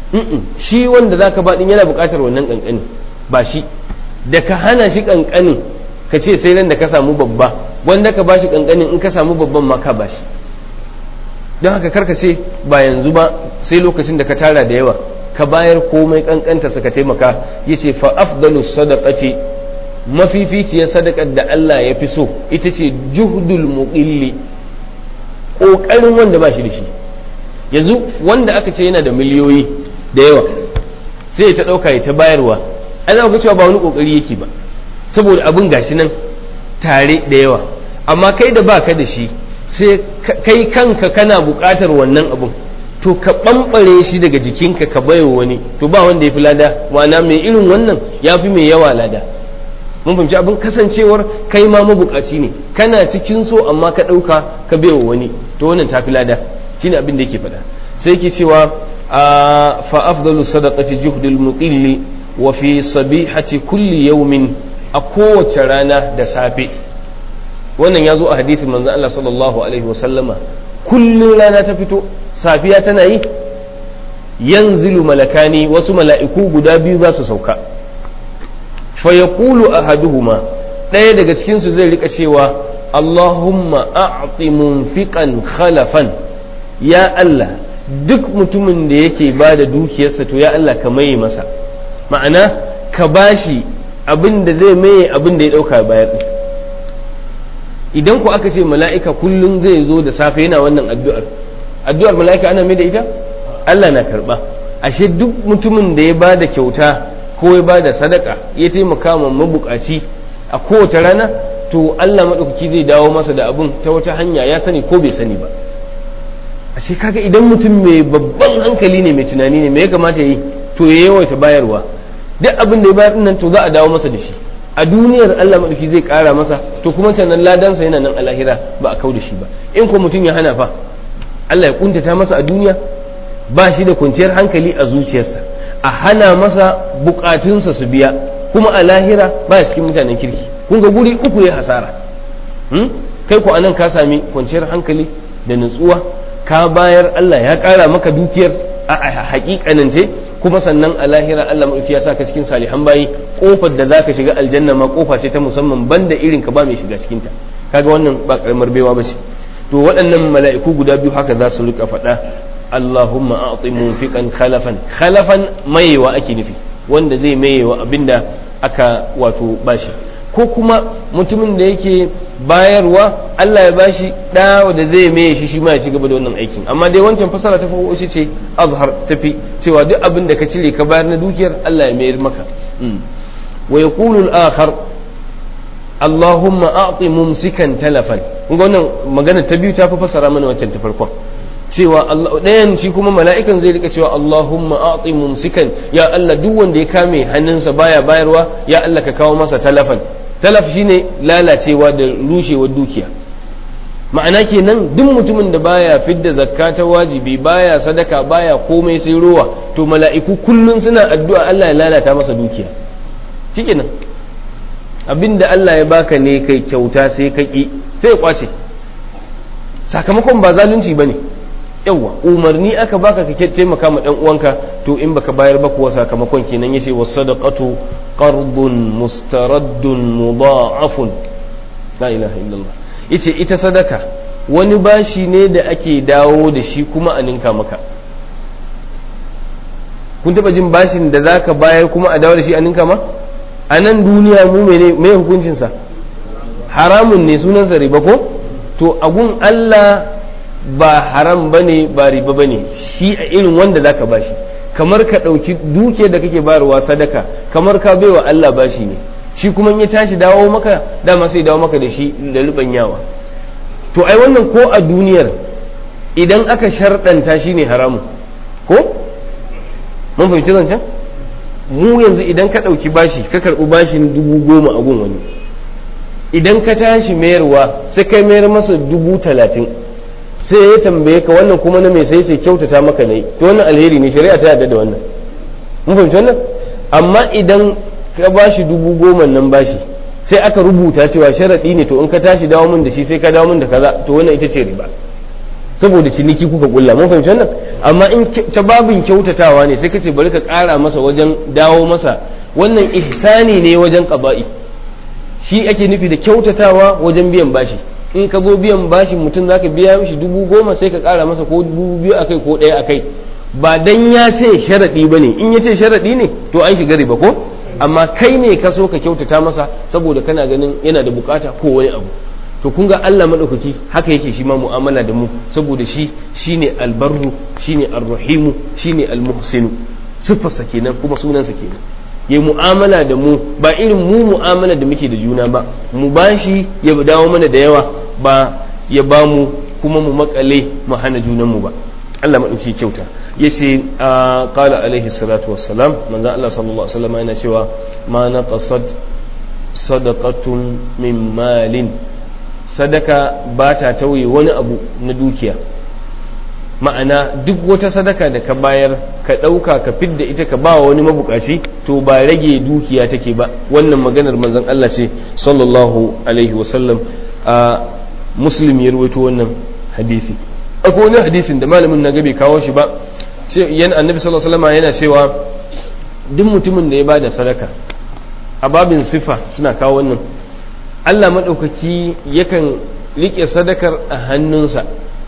shi wanda za ka baɗin yana buƙatar wannan ƙanƙani ba shi da ka hana shi ƙanƙanin ka ce sai ran da ka samu babba wanda ka ba shi ƙanƙanin in ka samu babban ma ka ba shi don haka karka ce ba yanzu ba sai lokacin da ka tara da yawa ka bayar komai ƙanƙanta suka taimaka ya ce fa afdalu sadaqati mafificiyar sadakar da Allah ya fi so ita ce juhdul muqilli ƙoƙarin wanda ba shi da shi yanzu wanda aka ce yana da miliyoyi da yawa sai ta ɗauka ya ta bayarwa ai za ga cewa ba wani ƙoƙari yake ba saboda abin gashi nan tare da yawa amma kai da baka da shi sai kai kanka kana buƙatar wannan abun to ka ɓamɓare shi daga jikinka ka baiwa wani to ba wanda ya fi lada ma'ana mai irin wannan ya fi mai yawa lada mun fahimci abin kasancewar kai ma mabukaci ne kana cikin so amma ka ɗauka ka baiwa wani to wannan ta fi lada shine abin da yake faɗa sai yake cewa fa afdalu sadaqati juhdul muqilli wa fi sabihati kulli yawmin a kowace rana da safe wannan ya zo a hadithin manzon Allah sallallahu alaihi wa sallama kullum rana ta fito safiya tana yi yanzilu malakani wasu mala'iku guda biyu za su sauka fa yaqulu ahaduhuma ɗaya daga cikinsu zai rika cewa Allahumma a'ti munfiqan khalafan ya Allah duk mutumin da yake ba da dukiyarsa to ya Allah ka maye masa ma'ana ka bashi abin da zai maye abin da ya ɗauka bayar idan ku aka ce mala'ika kullum zai zo da safe yana wannan addu'ar addu'ar mala'ika ana mai da ita Allah na karɓa ashe duk mutumin da ya ba da kyauta ko ya ba da sadaka ya taimaka ma mabukaci a kowace rana to Allah maɗaukaki zai dawo masa da abin ta wata hanya ya sani ko bai sani ba ashe kaga idan mutum mai babban hankali ne mai tunani ne me ya kamata yi to ya yawaita bayarwa duk abin da ya bayar nan to za a dawo masa da shi a duniyar Allah maɗauki zai ƙara masa to kuma sannan ladansa yana nan a lahira ba a kau da shi ba in ko mutum ya hana fa Allah ya kuntata masa a duniya ba shi da kwanciyar hankali a zuciyarsa a hana masa bukatunsa su biya kuma a lahira ba cikin mutanen kirki kun ga guri uku ya hasara kai ko anan ka sami kwanciyar hankali da nutsuwa ka bayar Allah ya ƙara maka dukiyar a hakikanance kuma sannan a lahira Allah maɗauki ya saka cikin salihan bayi kofar da zaka shiga aljanna ma kofa ce ta musamman banda irin ka ba mai shiga cikin ta kaga wannan ba karamar baiwa ba ce to waɗannan mala'iku guda biyu haka za su rika faɗa Allahumma a'ti munfiqan khalafan khalafan mayewa ake nufi wanda zai mayewa abinda aka wato bashi ko kuma mutumin da yake bayarwa Allah ya bashi da da zai maye shi shi ma ya ci gaba da wannan aikin amma dai wancan fasara ta farko shi ce azhar tafi cewa duk abin da ka cire ka bayar na dukiyar Allah ya mayar maka wa yaqulu al-akhar Allahumma a'ti mumsikan talafan kun ga wannan magana ta biyu ta fi fasara mana wancan ta farkon cewa Allah ɗayan shi kuma mala'ikan zai rika cewa Allahumma a'ti mumsikan ya Allah duk wanda ya kame hannunsa baya bayarwa ya Allah ka kawo masa talafan talaf shine lalacewa da rushewar dukiya ma'ana kenan duk mutumin da baya fidda zakka ta wajibi baya sadaka baya komai sai ruwa to mala'iku kullun suna addu'a Allah ya lalata masa dukiya shikenan abinda Allah ya baka ne kai kyauta sai ka ki sai ya kwace sakamakon ba zalunci bane yawa umarni aka baka ka taimaka ma dan uwanka to in baka bayar ba kuwa sakamakon kenan yace was sadaqatu qardun mustaraddun mudha'afun la ilaha illallah yace ita sadaka wani bashi ne da ake dawo da shi kuma a ninka maka kun taba jin bashin da zaka bayar kuma a dawo da shi a ninka ma a nan duniya mu mene me hukuncin sa haramun ne sunansa riba ko to agun Allah ba haram bane ba riba bane shi a irin wanda zaka bashi kamar ka ɗauki duke da kake bayarwa sadaka kamar ka baiwa Allah bashi ne shi kuma ya tashi dawo maka dama sai dawo maka da shi da yawa to ai wannan ko a duniyar idan aka sharɗanta shi ne haramu ko mun fahimci zancen mu yanzu idan ka ɗauki bashi ka karɓi bashin dubu goma a gun wani idan ka tashi mayarwa sai kai mayar masa dubu talatin sai ya tambaye ka wannan kuma na mai sai ce kyautata maka ne to wannan alheri ne shari'a ta yarda da wannan mun fahimci wannan amma idan ka bashi dubu goma nan bashi sai aka rubuta cewa sharaɗi ne to in ka tashi dawo min da shi sai ka dawo min da kaza to wannan ita ce riba saboda ciniki kuka kulla mun fahimci wannan amma in ta babin kyautatawa ne sai kace bari ka ƙara masa wajen dawo masa wannan ihsani ne wajen qaba'i shi ake nufi da kyautatawa wajen biyan bashi in ka zo biyan bashin mutum zaka biya mishi dubu goma sai ka ƙara masa ko dubu biyu akai ko ɗaya akai ba dan ya ce sharaɗi ba ne in ya ce sharaɗi ne to an shiga riba ko amma kai ne ka so ka kyautata masa saboda kana ganin yana da bukata ko wani abu to kun ga Allah madaukaki haka yake shi ma mu'amala da mu saboda shi shine albarru shine arrahimu shine almuhsinu sifarsa kenan kuma sunansa kenan ya mu'amala da mu ba irin mu mu'amala da muke da juna ba mu bashi ya dawo mana da yawa ba ya ba mu kuma mu makale mu hana junan mu ba Allah maɗauki kyauta ya ce a ƙala alaihi salatu wassalam manzan Allah sallallahu alaihi wasallam yana cewa ma na ƙasad sadaqatun min malin sadaka ba ta tauye wani abu na dukiya ma'ana duk wata sadaka da ka bayar ka ɗauka ka fidda ita ka ba wani mabukaci to ba rage dukiya take ba wannan maganar manzan Allah ce sallallahu alaihi wasallam a muslim ya rawaito wannan hadisi akwai wani hadisin da malamin na gabe kawo shi ba yan annabi sallallahu alaihi wasallam yana cewa duk mutumin da ya bada sadaka a babin sifa suna kawo wannan Allah madaukaki yakan rike sadakar a hannunsa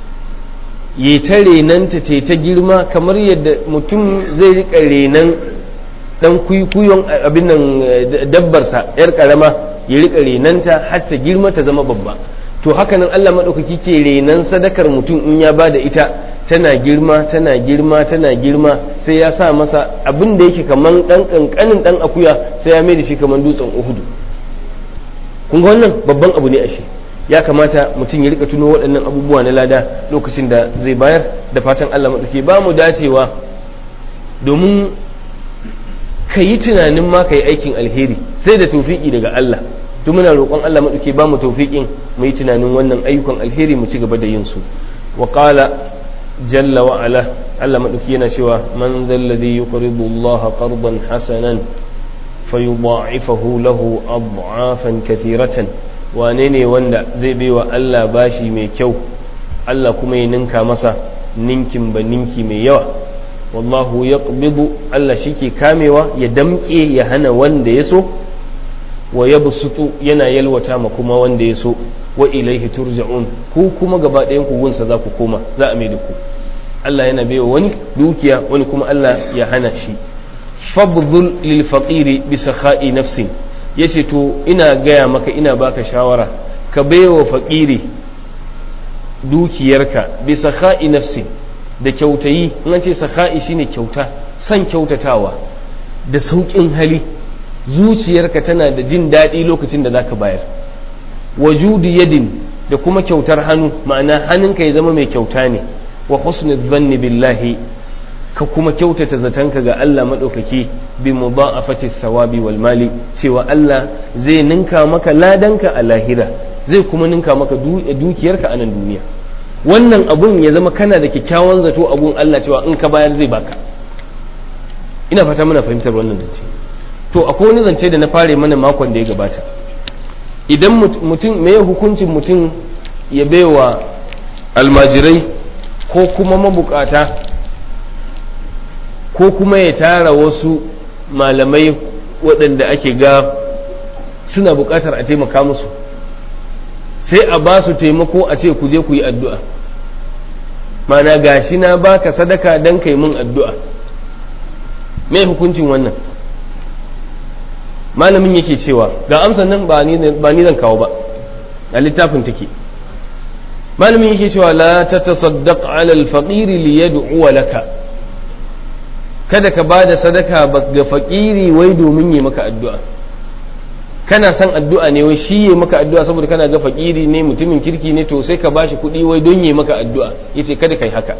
ya ta renanta ta ta girma kamar yadda mutum zai rika renan dan kuyon abin nan dabbarsa yar karama ya rika renanta har ta girma ta zama babba to haka nan Allah maɗaukaki ke renan sadakar mutum in ya ba da ita tana girma tana girma tana girma sai ya sa masa abin da yake kaman ɗan ƙanƙanin ɗan akuya sai ya mai da shi kaman dutsen uhudu kun ga wannan babban abu ne ashe ya kamata mutum ya rika tuno waɗannan abubuwa na lada lokacin da zai bayar da fatan Allah maɗauki ba mu dacewa domin ka yi tunanin ma ka yi aikin alheri sai da tofiki daga Allah to muna roƙon Allah maɗauke ba mu taufiƙin mu yi tunanin wannan ayyukan alheri mu ci gaba da yin su wa qala jalla wa ala Allah maɗauke yana cewa man dhal ladhi yuqridu Allah qardan hasanan fayudha'ifahu lahu ad'afan kathiratan wane ne wanda zai baiwa Allah bashi mai kyau Allah kuma ya ninka masa ninkin ba ninki mai yawa wallahu yaqbidu Allah shike kamewa ya damƙe ya hana wanda ya so wa yabsutu yana yalwata ma kuma wanda ya so wa ilaihi turja'un ku kuma gaba ɗayan ku gunsa za ku koma za a mai da ku Allah yana baiwa wani dukiya wani kuma Allah ya hana shi fabdhul lil faqiri bi sakha'i nafsin yace to ina gaya maka ina baka shawara ka baiwa faqiri dukiyarka bi sakha'i nafsin da kyautayi in an ce sakha'i shine kyauta san kyautatawa da sauƙin hali zuciyarka tana da jin daɗi lokacin da zaka bayar wajudi yadin da kuma kyautar hannu ma'ana hannunka ya zama mai kyauta ne wa husnul zanni billahi ka kuma kyautata zatanka ga Allah maɗaukaki bi mudha'afati thawabi wal mali cewa Allah zai ninka maka ladanka a lahira zai kuma ninka maka dukiyarka a nan duniya wannan abun ya zama kana da kyakkyawan zato abun Allah cewa in ka bayar zai baka ina fata muna fahimtar wannan zance to akwai wani zance da na fare mana makon da ya gabata idan mutum me hukuncin mutum ya baiwa almajirai ko kuma mabukata ko kuma ya tara wasu malamai waɗanda ake ga suna buƙatar a taimaka musu sai a ba su taimako a ce ku je ku yi addu'a mana gashi na baka sadaka don kai mun addu'a mai hukuncin wannan malamin yake cewa ga amsan nan ba ni zan kawo ba a littafin take malamin yake cewa la ta tasaddaq ala alfaqiri li yad'u laka kada ka bada sadaka ga fakiri wai domin yi maka addu'a kana son addu'a ne wai shi yi maka addu'a saboda kana ga fakiri ne mutumin kirki ne to sai ka bashi kuɗi wai don yi maka addu'a yace kada kai haka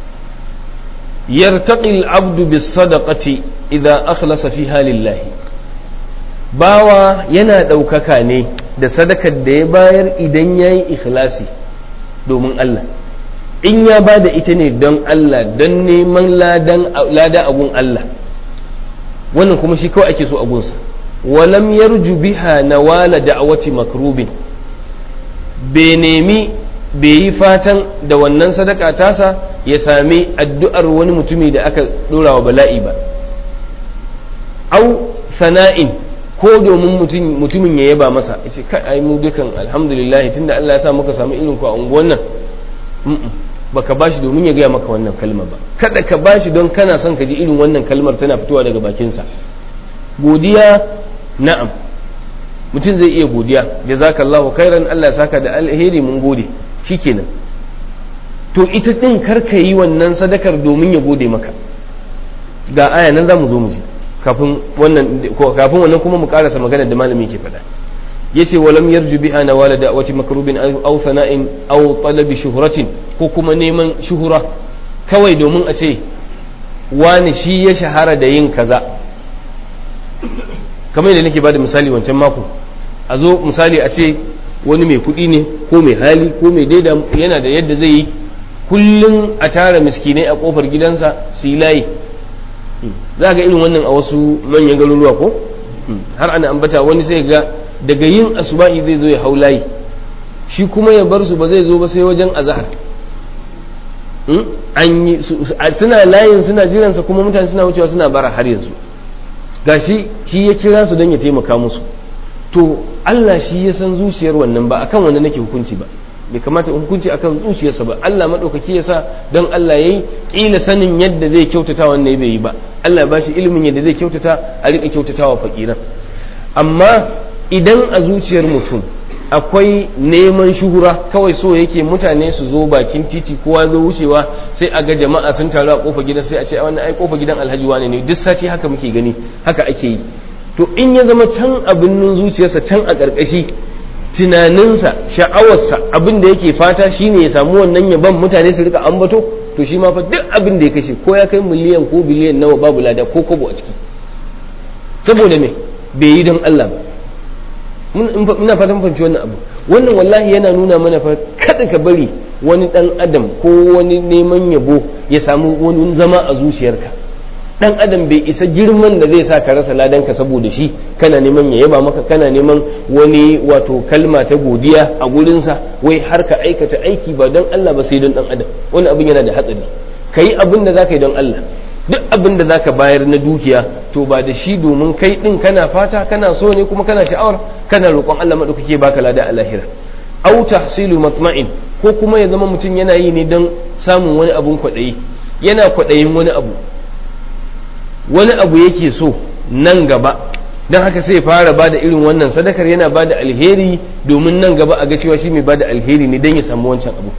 yartaqi al-abdu bis sadaqati idza akhlasa fiha lillahi bawa yana ɗaukaka ne da sadakar da ya bayar idan yayi ikhlasi domin Allah in ya ba da ita ne don Allah don neman lada abun Allah wannan kuma shi kawai ake so abunsa walam yarju biha nawala da'awati makrubin bai nemi bai yi fatan da wannan sadaka tasa ya sami addu'ar wani mutumi da aka ɗora wa bala'i ba au sana'in ko domin mutumin ya yaba masa ya ce kai ai mu dukan alhamdulillah tunda Allah ya sa muka samu irin ku a unguwan nan baka bashi domin ya gaya maka wannan kalma ba kada ka bashi don kana son ka ji irin wannan kalmar tana fitowa daga bakinsa godiya na'am mutum zai iya godiya jazakallahu khairan Allah ya saka da alheri mun gode shikenan to ita din karka yi wannan sadakar domin ya gode maka ga aya nan zamu zo mu ji kafin wannan kafin wannan kuma mu karasa magana da malami ke faɗa yace walam yarju biha nawala da'wati makrubin aw sana'in aw talabi shuhratin ko kuma neman shuhura kawai domin a ce wani shi ya shahara da yin kaza kamar yadda nake bada misali wancan mako a zo misali a ce wani mai kuɗi ne ko mai hali ko mai daida yana da yadda zai yi kullum a tara miskinai a kofar gidansa su yi layi za ga irin wannan a wasu manyan garuruwa ko har ana ambata wani sai ga daga yin asuba'i zai zo ya hau layi shi kuma ya bar su ba zai zo ba sai wajen azahar suna layin suna jiransa kuma mutane suna wucewa suna bara har yanzu gashi shi ya kira su don ya taimaka musu to Allah shi ya san zuciyar wannan ba akan wannan nake hukunci ba bai kamata hukunci akan zuciyarsa ba Allah madaukaki ya sa don Allah yayi kila sanin yadda zai kyautata wannan bai yi ba Allah ba shi ilimin yadda zai kyautata a rika kyautatawa fakiran amma idan a zuciyar mutum akwai neman shuhura kawai so yake mutane su zo bakin titi kowa zo wucewa sai a ga jama'a sun taru a kofa gidan sai a ce wannan ai kofa gidan alhaji wane ne duk sati haka muke gani haka ake yi to in ya zama can abin zuciyarsa can a ƙarƙashi tunaninsa sha'awarsa abin da yake fata shine ya samu wannan yaban mutane su rika ambato to shi ma fa duk abin da ya kashe ko ya kai miliyan ko biliyan nawa babu lada ko kobo a ciki saboda me bai yi don Allah ba muna fatan fahimci wannan abu wannan wallahi yana nuna mana fa kada ka bari wani dan adam ko wani neman yabo ya samu wani zama a zuciyarka dan adam bai isa girman da zai sa ka rasa ladanka saboda shi kana neman ya yaba maka kana neman wani wato kalma ta godiya a gurinsa wai har ka aikata aiki ba don Allah ba sai don dan adam wani abin yana da hatsari ka yi abin da za ka yi don Allah duk abin da za ka bayar na dukiya to ba da shi domin kai din kana fata kana so ne kuma kana sha'awar kana roƙon Allah maɗaukake baka lada a lahira au tahsilu matma'in ko kuma ya zama mutum yana yi ne don samun wani abun kwaɗayi yana kwaɗayin wani abu wani abu yake so nan gaba don haka sai fara bada irin wannan sadakar yana bada alheri domin nan gaba a ga cewa shi mai bada alheri ne don ya samu wancan abu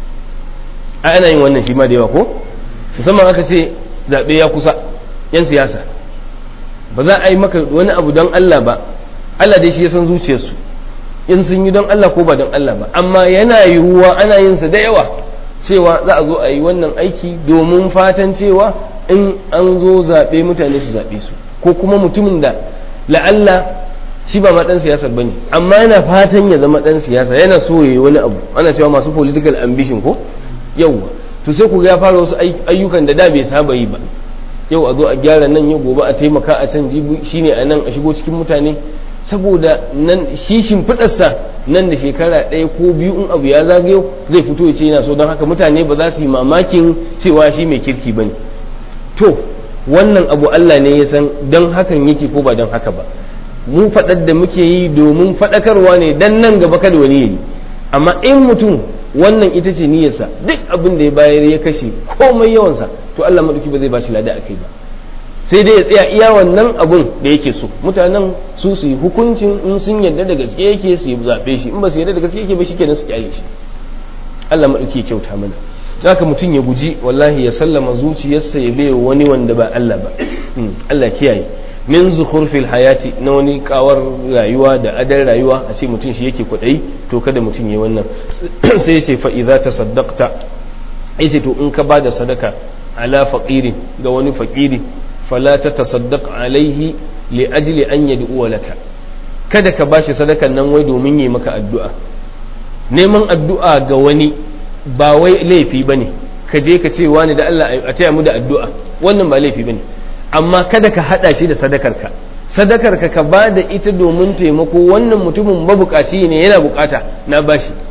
a ana yin wannan shi ma da yawa ko musamman aka ce zaɓe ya kusa yan siyasa ba za a yi maka wani abu don Allah ba Allah dai shi ya san zuciyarsu in sun yi don Allah ko ba don Allah ba amma yana yiwuwa ana yin sa da yawa cewa za a zo a yi wannan aiki domin fatan cewa in an zo zaɓe mutane su zaɓe su ko kuma mutumin da la'alla shi ba ma ɗan siyasar ba ne amma yana fatan ya zama ɗan siyasa yana so ya yi wani abu ana cewa masu political ambition ko yauwa to sai ku ga ya fara wasu ayyukan da da bai saba yi ba yau a zo a gyara nan yau gobe a taimaka a can jibi shine a nan a shigo cikin mutane saboda nan shi shimfiɗarsa nan da shekara ɗaya ko biyu in abu ya zagayo zai fito ya ce yana so don haka mutane ba za su yi mamakin cewa shi mai kirki ba ne to wannan abu Allah ne ya san don hakan yake ko ba don haka ba mu faɗar da muke yi domin faɗakarwa ne dan nan gaba kada wani yayi amma in mutum wannan ita ce niyyarsa duk abin da ya bayar ya kashe komai yawansa to Allah maɗauki ba zai ba shi lada a kai ba sai dai ya tsaya iya wannan abun da yake so mutanen su su yi hukuncin in sun yarda da gaske yake su zaɓe shi in ba su yarda da gaske yake ba shi kenan su kyale shi Allah maɗauki kyauta mana haka mutum ya guji wallahi ya sallama zuciyarsa ya bai wani wanda ba Allah ba Allah kiyaye min zukhurfil hayati na wani kawar rayuwa da adar rayuwa a ce mutum shi yake kwaɗayi to kada mutum ya wannan sai ya ce fa idza tasaddaqta yace to in ka bada sadaka ala faqirin ga wani faqiri fala ta tasaddaq alaihi li ajli an yad'u laka kada ka bashi sadakan nan wai domin yi maka addu'a neman addu'a ga wani ba wai laifi bane ka je ka ce wani da Allah a taya mu da addu'a wannan ba laifi bane amma kada ka hada shi da sadakarka sadakarka ka ba da ita domin taimako wannan mutumin mabukaci ne yana bukata na bashi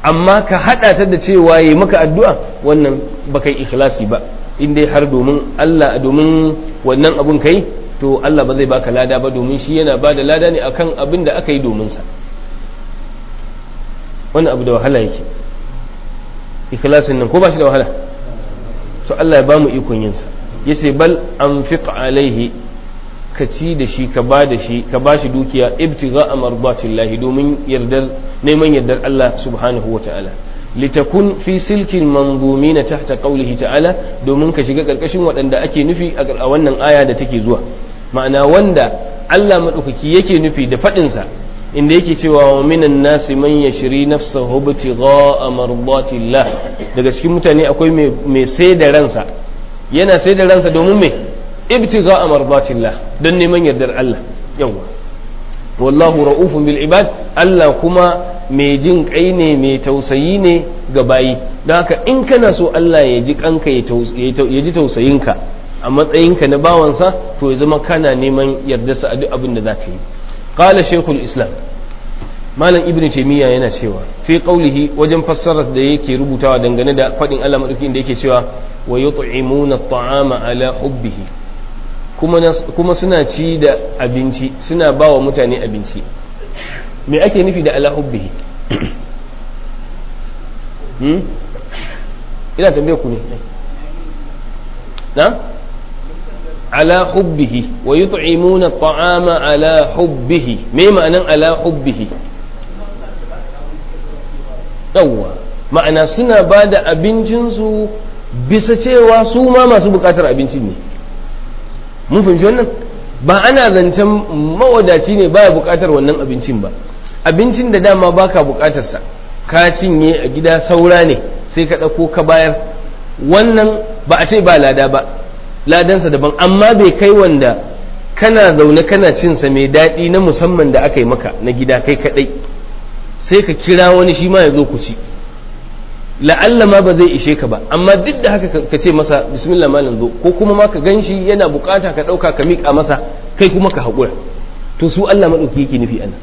amma ka hada ta da cewa yi maka addu'a wannan baka yi ikhlasi ba in dai har domin Allah domin wannan abun kai to Allah ba zai baka lada ba domin shi yana bada lada ne akan abin da aka yi domin sa wannan abu da wahala yake ikhlasin nan ko ba shi da wahala to Allah ya ba mu ikon yin sa yace bal anfiq alaihi ka ci da shi ka ba da shi ka ba shi dukiya ibtigha amarbatillahi domin yardar neman yardar Allah subhanahu wa ta'ala litakun fi silkin manzumina tahta qawlihi ta'ala domin ka shiga karkashin waɗanda ake nufi a wannan aya da take zuwa ma'ana wanda Allah madaukaki yake nufi da faɗin sa inda yake cewa wa minan nasi man yashri nafsahu ibtigha mardatillah daga cikin mutane akwai mai sai da ransa yana sai da ransa domin me ibtigha mardatillah don neman yardar Allah yawa wallahu ra'ufun bil ibad Allah kuma mai jin kai ne mai tausayi ne ga bayi don haka in kana so Allah ya ji kanka ya ji tausayinka a matsayinka na bawansa to ya zama kana neman yardarsa a duk abin da zaka yi qala shaykhul islam malam ibnu taymiya yana cewa fi qawlihi wajen fassarar da yake rubutawa dangane da fadin Allah madaukakin da yake cewa wa yut'imuna at'ama ala hubbihi kuma suna ci da abinci suna ba wa mutane abinci me ake nufi da ala hubbihi ina tambaye ku ne na ala hubbihi wa yut'imuna at'ama ala hubbihi me ma'anan ala hubbihi yawwa ma'ana suna ba da abincinsu bisa cewa su ma masu bukatar abincin ne mun fahimci wannan ba ana zancen mawadaci ne baya bukatar wannan abincin ba abincin da dama baka bukatarsa ka cinye a gida saura ne sai ka ɗauko ka bayar wannan ba a ce ba lada ba ladansa daban amma bai kai wanda kana zaune kana cinsa mai daɗi na musamman da aka yi maka na gida kai kaɗai sai ka kira wani shi ma ya zo ku ci la'alla ma ba zai ishe ka ba amma duk da haka ka ce masa bismillah malam zo ko kuma ma ka gan shi yana bukata ka ɗauka ka miƙa masa kai kuma ka haƙura to su Allah maɗauki yake nufi ana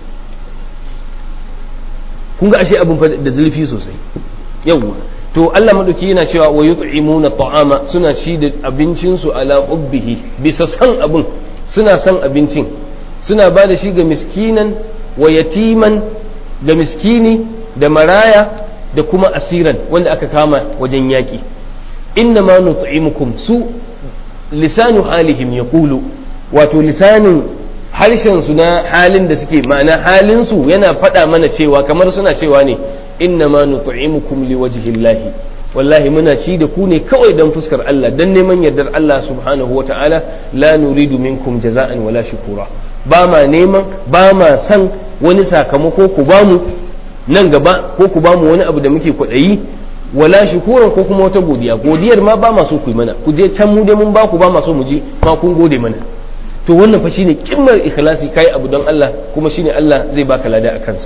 kun ga ashe abin da zurfi sosai yawwa to Allah maɗauki yana cewa wa yut'imuna ta'ama suna ci da abincin su ala hubbihi bisa san abin suna san abincin suna ba da shi ga miskinan wa yatiman da miskini da maraya da kuma asiran wanda aka kama wajen yaƙi inna ma nut'imukum su lisanu halihim yaqulu wato lisanin harshen su na halin da suke ma'ana halin su yana faɗa mana cewa kamar suna cewa ne inna ma nut'imukum liwajhillahi wallahi muna ci da ku ne kawai don fuskar Allah don neman yardar Allah subhanahu wa ta'ala la nuridu minkum jaza'an wala shukura ba ma neman ba ma san wani sakamako ku bamu nan gaba ko ku bamu wani abu da muke kwaɗayi wala shukuran ko kuma wata godiya godiyar ma ba ma so ku yi mana ku je can mu dai mun ba ku ba ma so mu ji ma kun gode mana to wannan fa shine kimmar ikhlasi kai abu don Allah kuma shine Allah zai baka lada a kansa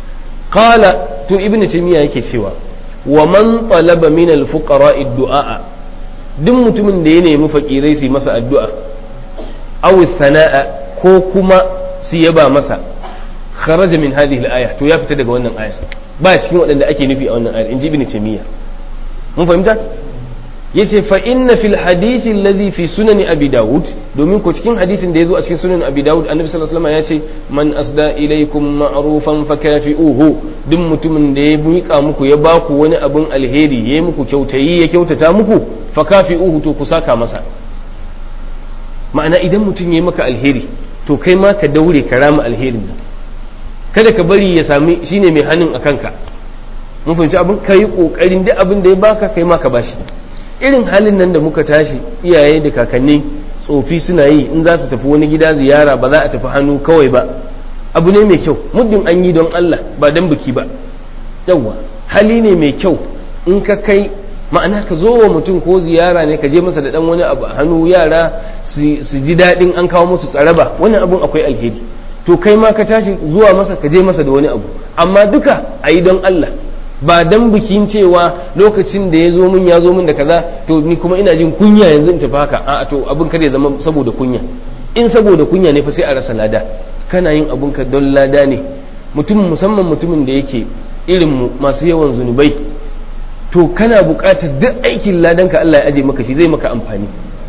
qala to ibnu taymiya yake cewa wa man talaba min al fuqara du'a duk mutumin da ya nemi fakirai su yi masa addu'a aw sana'a ko kuma su yaba masa kharaja min hadhihi al-aya to ya fita daga wannan aya ba cikin waɗanda ake nufi a wannan ayar inji ibn taymiya mun fahimta yace fa inna fil hadith alladhi fi sunan abi daud domin ko cikin hadithin da yazo a cikin sunan abi daud annabi sallallahu alaihi wasallam yace man asda ilaykum ma'rufan fakafi'uhu duk mutumin da ya miƙa muku ya baku wani abun alheri ya muku kyautayi ya kyautata muku fakafi'uhu to ku saka masa ma'ana idan mutum ya yi maka alheri to kai ma ka daure ka rama alherin nan kada ka bari ya sami shine mai hannun a kanka mun fahimci abin ka yi kokarin duk abin da ya baka kai ma ka bashi irin halin nan da muka tashi iyaye da kakanni tsofi suna yi in za su tafi wani gida ziyara ba za a tafi hannu kawai ba abu ne mai kyau muddin an yi don Allah ba don biki ba yawwa hali ne mai kyau in ka kai ma'ana ka zo wa mutum ko ziyara ne ka je masa da dan wani abu a hannu yara su ji daɗin an kawo musu tsaraba wannan abun akwai alheri to kai ma ka tashi zuwa masa ka je masa da wani abu amma duka a yi don Allah ba dan bikin cewa lokacin da ya zo min ya zo min da kaza to ni kuma ina jin kunya yanzu in tafi haka a to abin kada ya zama saboda kunya in saboda kunya ne fa sai a rasa lada kana yin abun ka don lada ne mutum musamman mutumin da yake irinmu masu yawan zunubai to kana buƙatar duk aikin ladanka Allah ya aje maka shi zai maka amfani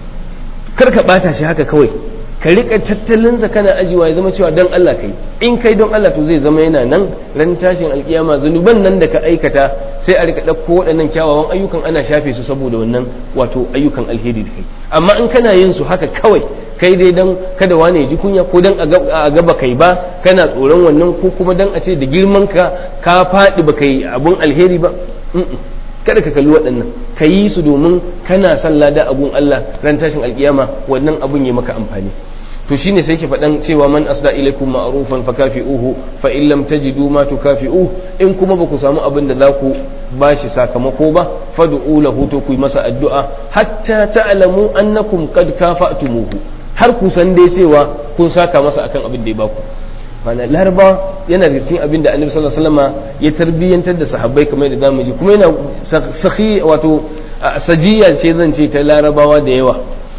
kar ka ɓata shi haka kawai ka rika tattalinsa kana ajiwa ya zama cewa don Allah kai in kai don Allah to zai zama yana nan ran tashin alkiyama zunuban nan da ka aikata sai a rika ɗauko waɗannan kyawawan ayyukan ana shafe su saboda wannan wato ayyukan alheri da kai amma in kana yin su haka kawai kai dai dan kada wane ya ji kunya ko dan a gaba kai ba kana tsoron wannan ko kuma dan a ce da girman ka ka faɗi ba kai abun alheri ba kada ka kalli waɗannan ka yi su domin kana son lada abun Allah ran tashin alkiyama wannan abun ya maka amfani to shine sai ke faɗan cewa man asda ilaikum ma'rufan fakafi'uhu fa in lam tajidu ma tukafi'uhu in kuma ba ku samu abin da za ku bashi sakamako ba fad'u lahu to ku yi masa addu'a hatta ta'lamu annakum qad kafa'tumuhu har ku san dai cewa kun saka masa akan abin da ya baku mana laraba yana da cikin abin da annabi sallallahu alaihi wasallam ya tarbiyyantar da sahabbai kamar da zamu ji kuma yana sahi wato sajiya ce zan ce ta larabawa da yawa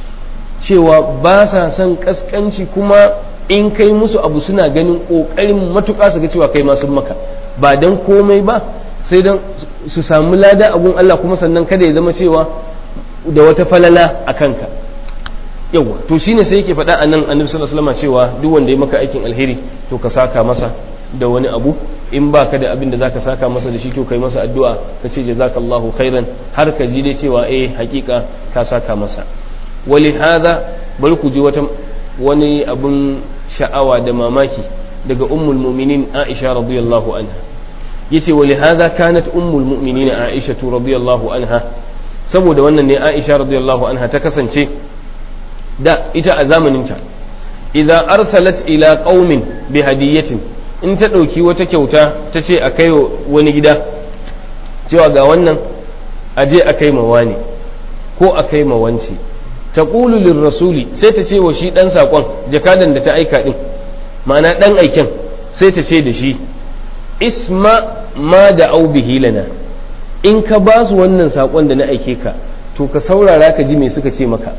cewa ba sa son kaskanci kuma in kai musu abu suna ganin kokarin matuƙa su ga cewa kai ma sun maka ba dan komai ba sai dan su samu lada abun Allah kuma sannan kada ya zama cewa da wata falala a kanka yawa to shine sai yake faɗa a nan annabi sallallahu alaihi wasallam cewa duk wanda ya maka aikin alheri to ka saka masa da wani abu in ba ka da abin da zaka saka masa da shi to kai masa addu'a ka ce jazakallahu khairan har ka ji dai cewa eh hakika ka saka masa wali hada bari ku ji wata wani abun sha'awa da mamaki daga ummul mu'minin Aisha radiyallahu anha yace wali hada kanat ummul mu'minin Aisha radiyallahu anha saboda wannan ne Aisha radiyallahu anha ta kasance da ita a zamaninta idan arsalat ila qaumin bi hadiyatin in ta ɗauki wata kyauta ta ce a kai wani gida cewa ga wannan aje a kai wani ko a kai ma wance ta ƙulu rasuli sai ta ce wa shi ɗan saƙon jakadan da ta aika ɗin ma'ana ɗan aiken sai ta ce da shi isma ma da au bihi lana in ka ba su wannan saƙon da na aike ka to ka saurara ka ji me suka ce maka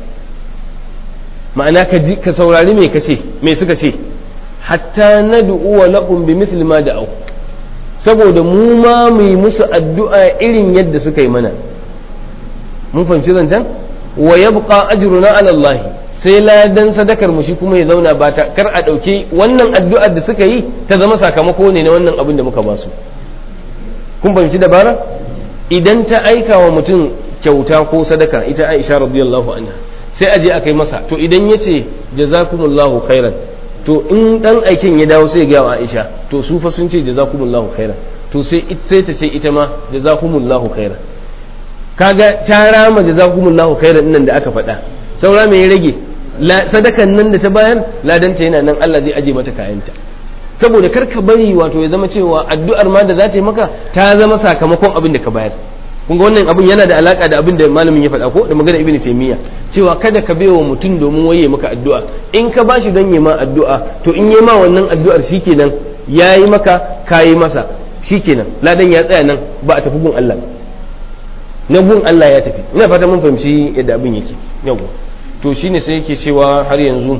ma'ana ka ji ka saurari me kace me suka ce hatta nad'u wa lahum bi misli ma da'u saboda mu ma mu yi musu addu'a irin yadda suka yi mana mun fahimci zancen wa yabqa ajruna ala Allah sai ladan sadakar mu shi kuma ya zauna ba ta kar a dauke wannan addu'ar da suka yi ta zama sakamako ne na wannan abin da muka ba su kun fahimci dabara idan ta aika wa mutum kyauta ko sadaka ita Aisha radiyallahu anha sai aje a kai masa to idan ya ce jazakumullahu khairan to in dan aikin ya dawo sai ga Aisha to su fa sun ce jazakumullahu khairan to sai sai ta ce ita ma jazakumullahu khairan kaga ta rama jazakumullahu khairan nan da aka faɗa saura me ya rage sadakan nan da ta bayar ladanta yana nan Allah zai aje mata kayanta saboda kar ka bari wato ya zama cewa addu'ar ma da za ta yi maka ta zama sakamakon abin da ka bayar kun ga wannan abin yana da alaka da abin da malamin ya faɗa ko da magana ibnu taymiya cewa kada ka baiwa mutum domin waye maka addu'a in ka bashi don yi ma addu'a to in yi ma wannan addu'ar shikenan yayi maka kayi masa shikenan ladan ya tsaya nan ba a tafi gun Allah na gun Allah ya tafi ina fata mun fahimci yadda abin yake yau to shine sai yake cewa har yanzu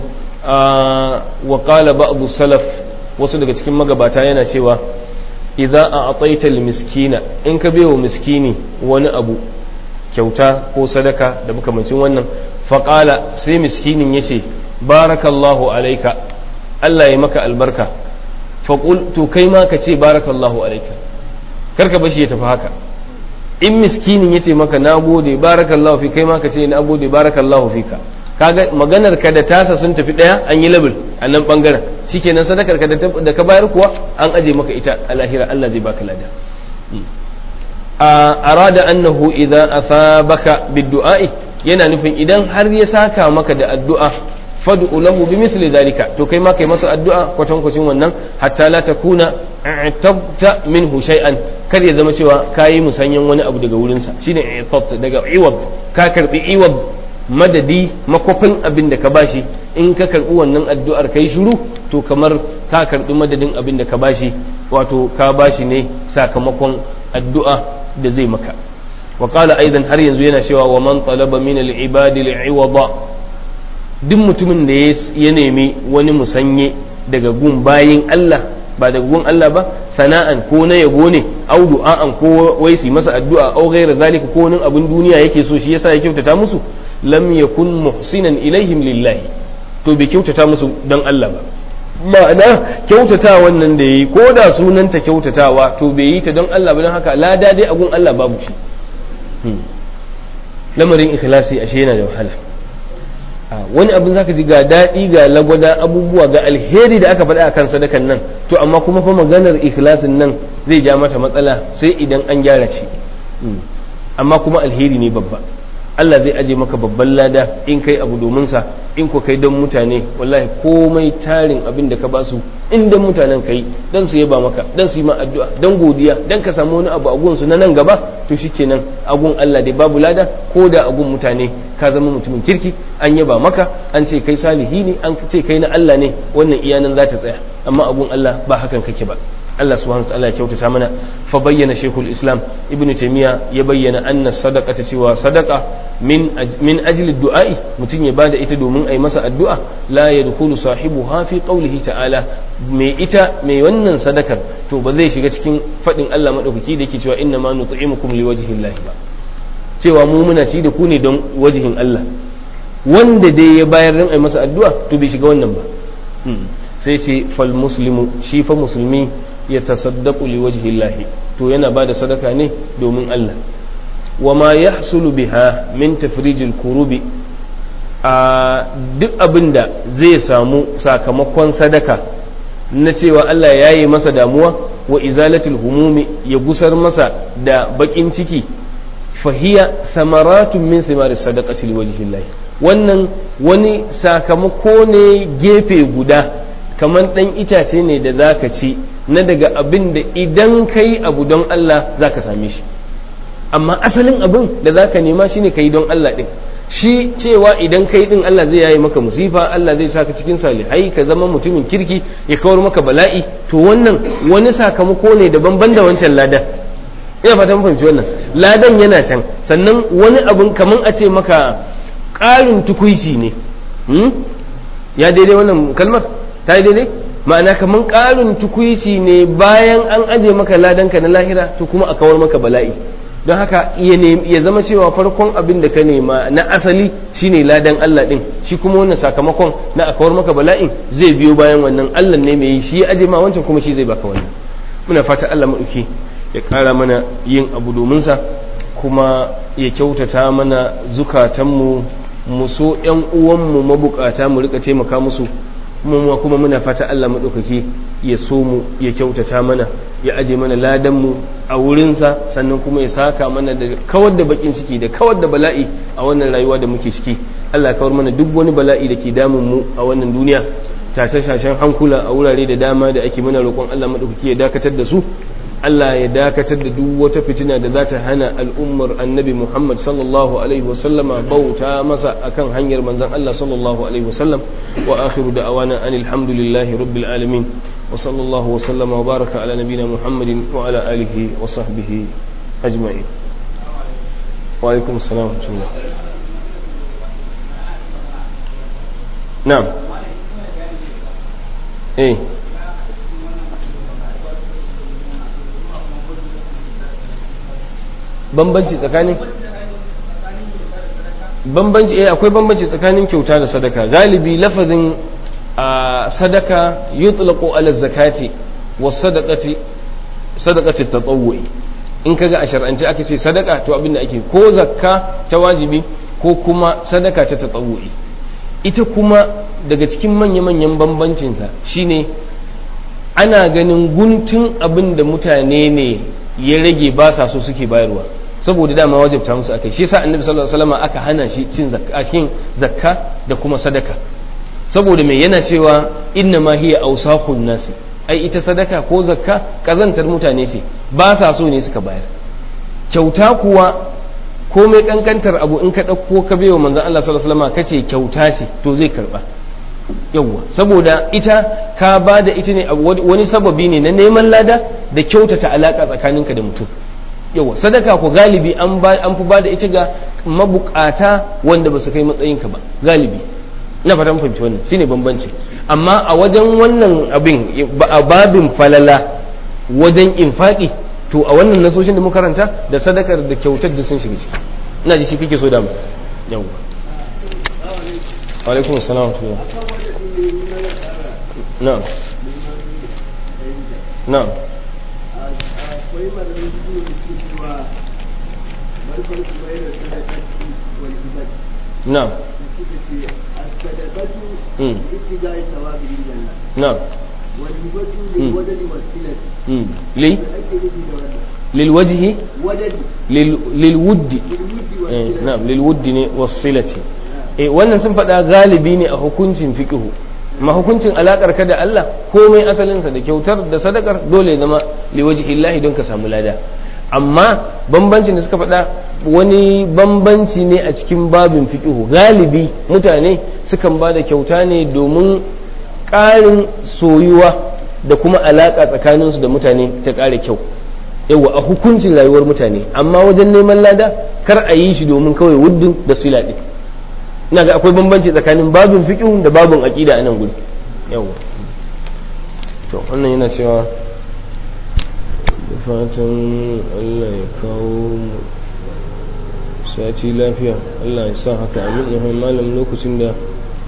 wa qala ba'd salaf wasu daga cikin magabata yana cewa idza a'taita miskina in ka wa miskini wani abu kyauta ko sadaka da makamancin wannan faqala sai miskinin yace barakallahu alaika Allah ya maka albarka faqul to kai ma ka ce barakallahu alaika karka bashi ya tafi haka in miskinin yace maka nagode barakallahu fi kai ma ka ce nagode barakallahu fika kaga maganar ka da tasa sun tafi daya an yi label a nan bangaren shikenan sadakar ka da ka bayar kuwa an aje maka ita a lahira Allah zai baka lada a arada annahu idza asabaka bidduai yana nufin idan har ya saka maka da addu'a fad'u lahu bimithli dhalika to kai ma kai masa addu'a kwatankwacin wannan hatta la takuna i'tabta minhu shay'an kar ya zama cewa kayi musanyan wani abu daga wurinsa shine i'tabta daga iwab ka karbi iwab madadi makwafin abin da ka bashi in ka karbi wannan addu'ar kai shiru to kamar ka karbi madadin abin da ka bashi wato ka bashi ne sakamakon addu'a da zai maka wa qala aidan har yanzu yana cewa wa man talaba min al-ibadi al-iwada duk mutumin da ya nemi wani musanye daga gun bayin Allah ba daga gun Allah ba sana'an ko na yabo ne au du'a'an ko wai su masa addu'a au ghayra zalika ko wani abin duniya yake so shi yasa ya kyautata musu lam yakun muhsinan ilaihim lillahi to bai kyautata musu dan Allah ba ma'ana kyautata wannan da yayi ko da sunanta kyautatawa to bai yi ta don Allah ba don haka lada dai agun Allah babu shi lamarin ikhlasi ashe yana da wahala wani abin zaka ji ga daɗi ga lagwada abubuwa ga alheri da aka faɗa a kan sadakan nan to amma kuma fa maganar ikhlasin nan zai ja mata matsala sai idan an gyara shi amma kuma alheri ne babba Allah zai aje maka babban lada in kai abu domin sa in ko kai don mutane wallahi komai tarin abin da ka ba su in dan mutanen kai dan su yaba maka dan su yi ma addu'a dan godiya dan ka samu wani abu a gun su na nan gaba to shikenan agun Allah dai babu lada ko da agun mutane ka zama mutumin kirki an yaba maka an ce kai salihi ne an ce kai na Allah ne wannan iyanan za ta tsaya amma agun Allah ba hakan kake ba Allah subhanahu wa ta'ala ya kyautata mana fa bayyana shaykhul islam ibnu taymiya ya bayyana anna sadaqata cewa sadaqa min min ajli du'a'i mutum ya bada ita domin ai masa addu'a la yadkhulu sahibuha fi qawlihi ta'ala mai ita mai wannan sadakar to ba zai shiga cikin fadin Allah madaukaki da yake cewa inna ma nut'imukum liwajhillahi ba cewa mu muna ci da ku ne don wajihin Allah wanda dai ya bayar don ai masa addu'a to bai shiga wannan ba sai ce fal muslimu shi fa musulmi ya tasaddaqu li wajhillahi to yana bada sadaka ne domin Allah wa ma yahsulu biha min tafrijil kurubi a duk abinda zai samu sakamakon sadaka na cewa Allah ya yi masa damuwa wa izalatul humumi ya gusar masa da bakin ciki fahiya samaratun min thimari sadaqati liwajhillahi wannan wani sakamako ne gefe guda kamar dan itace ne da zaka ci na daga abin da idan kai abu don Allah zaka same shi amma asalin abin da zaka nema shine kai don Allah din shi cewa idan kai din Allah zai yayi maka musifa Allah zai saka cikin salihai ka zama mutumin kirki ya kawar maka bala'i to wannan wani sakamako ne daban ban da wancan ladan ina fata mun fahimci wannan ladan yana can sannan wani abun kaman a ce maka ƙarin tukuici ne ya daidai wannan kalmar ta yi daidai ma'ana kaman ƙarin tukuici ne bayan an aje maka ladanka na lahira to kuma a kawar maka bala'i don haka ya zama cewa farkon abin da ka nema na asali shine ladan Allah din shi kuma wannan sakamakon na a kawar maka bala'in zai biyo bayan wannan Allah ne mai yi shi ya aje ma wancan kuma shi zai baka wannan muna fata Allah maɗauki ya ƙara mana yin abu domin sa kuma ya kyautata mana zukatanmu mu so ƴan uwanmu mabukata mu rika taimaka musu mu kuma muna fata Allah maɗaukaki ya so mu ya kyautata mana ya aje mana ladanmu a wurinsa sannan kuma ya saka mana da kawar da bakin ciki da kawar da bala'i a wannan rayuwa da muke ciki Allah kawar mana duk wani bala'i da ke damun mu a wannan duniya tashe-tashen hankula a wurare da dama da ake mana roƙon Allah maɗaukaki ya dakatar da su Allah ya dakatar da duk wata fitina da za ta hana al'ummar annabi Muhammad sallallahu Alaihi wasallama bauta masa akan hanyar manzan Allah sallallahu Alaihi wasallam wa akhiru da awana an alhamdulillahi rabbil alamin wa sallallahu wa sallama wa baraka ala nabina Muhammadin wa ala alihi wa sahbihi ajma'in wa alaikum salam wa na'am eh bambanci tsakanin bambanci eh akwai bambanci tsakanin kyauta da sadaka galibi lafazin sadaka yutlaqu ala zakati wa sadaqati sadaqati tatawwu'i in kaga a shar'ance aka ce sadaka to abin da ake ko zakka ta wajibi ko kuma sadaka ta tatawwu'i ita kuma daga cikin manya-manyan bambancinta shine ana ganin guntun abin da mutane ne ya rage ba sa so suke bayarwa saboda dama wajibta musu akai shi yasa annabi sallallahu alaihi wasallam aka hana shi cin zakka cikin zakka da kuma sadaka saboda me yana cewa inna ma hiya awsaqun nasi ai ita sadaka ko zakka kazantar mutane ce ba sa so ne suka bayar kyauta kuwa komai kankantar abu in ka dauko ka bayo manzon Allah sallallahu alaihi wasallam kace kyauta ce to zai karba yawwa saboda ita ka ba da ita ne wani sababi ne na neman lada da kyautata alaka tsakaninka da mutum yawwa sadaka ko galibi an fi ba da ita ga mabukata wanda ba su kai matsayinka ba galibi ina fatan fahimci wannan shine bambanci amma a wajen wannan abin a babin falala wajen infaki to a wannan nasoshin da muka karanta da sadakar da kyautar da sun shiga ciki ina ji shi kake so da mu yawa alaikum assalam na'am na'am akwai malamin su da ke cewa barkar su bai da sadakatu wal ibadi na'am da suka ce as-sadaqatu Mm. ibtida'i thawabi lillah na'am wal ibadu lil wadadi was silati mm. li da ake nufi da wannan lil wajhi wadadi lil lil wuddi lil wuddi was eh silati na'am lil wuddi ne wasilati eh wannan sun faɗa galibi ne a hukuncin fiqhu ma hukuncin alakar ka da Allah komai asalinsa da kyautar da sadakar dole ya zama liwajihillahi don ka samu lada amma bambancin da suka faɗa wani bambanci ne a cikin babin fiƙihu galibi mutane sukan ba da kyauta ne domin ƙarin soyuwa da kuma alaƙa tsakaninsu da mutane ta ƙara kyau yawa a hukuncin rayuwar mutane amma wajen neman lada kar a yi shi domin kawai wuddin da sila ɗin ina ga akwai bambanci tsakanin babin fiƙihu da babin aƙida a nan gudu yawa to wannan yana cewa da fatan allah ya kawo mu sati lafiya allah ya sa haka amin ya malam lokacin da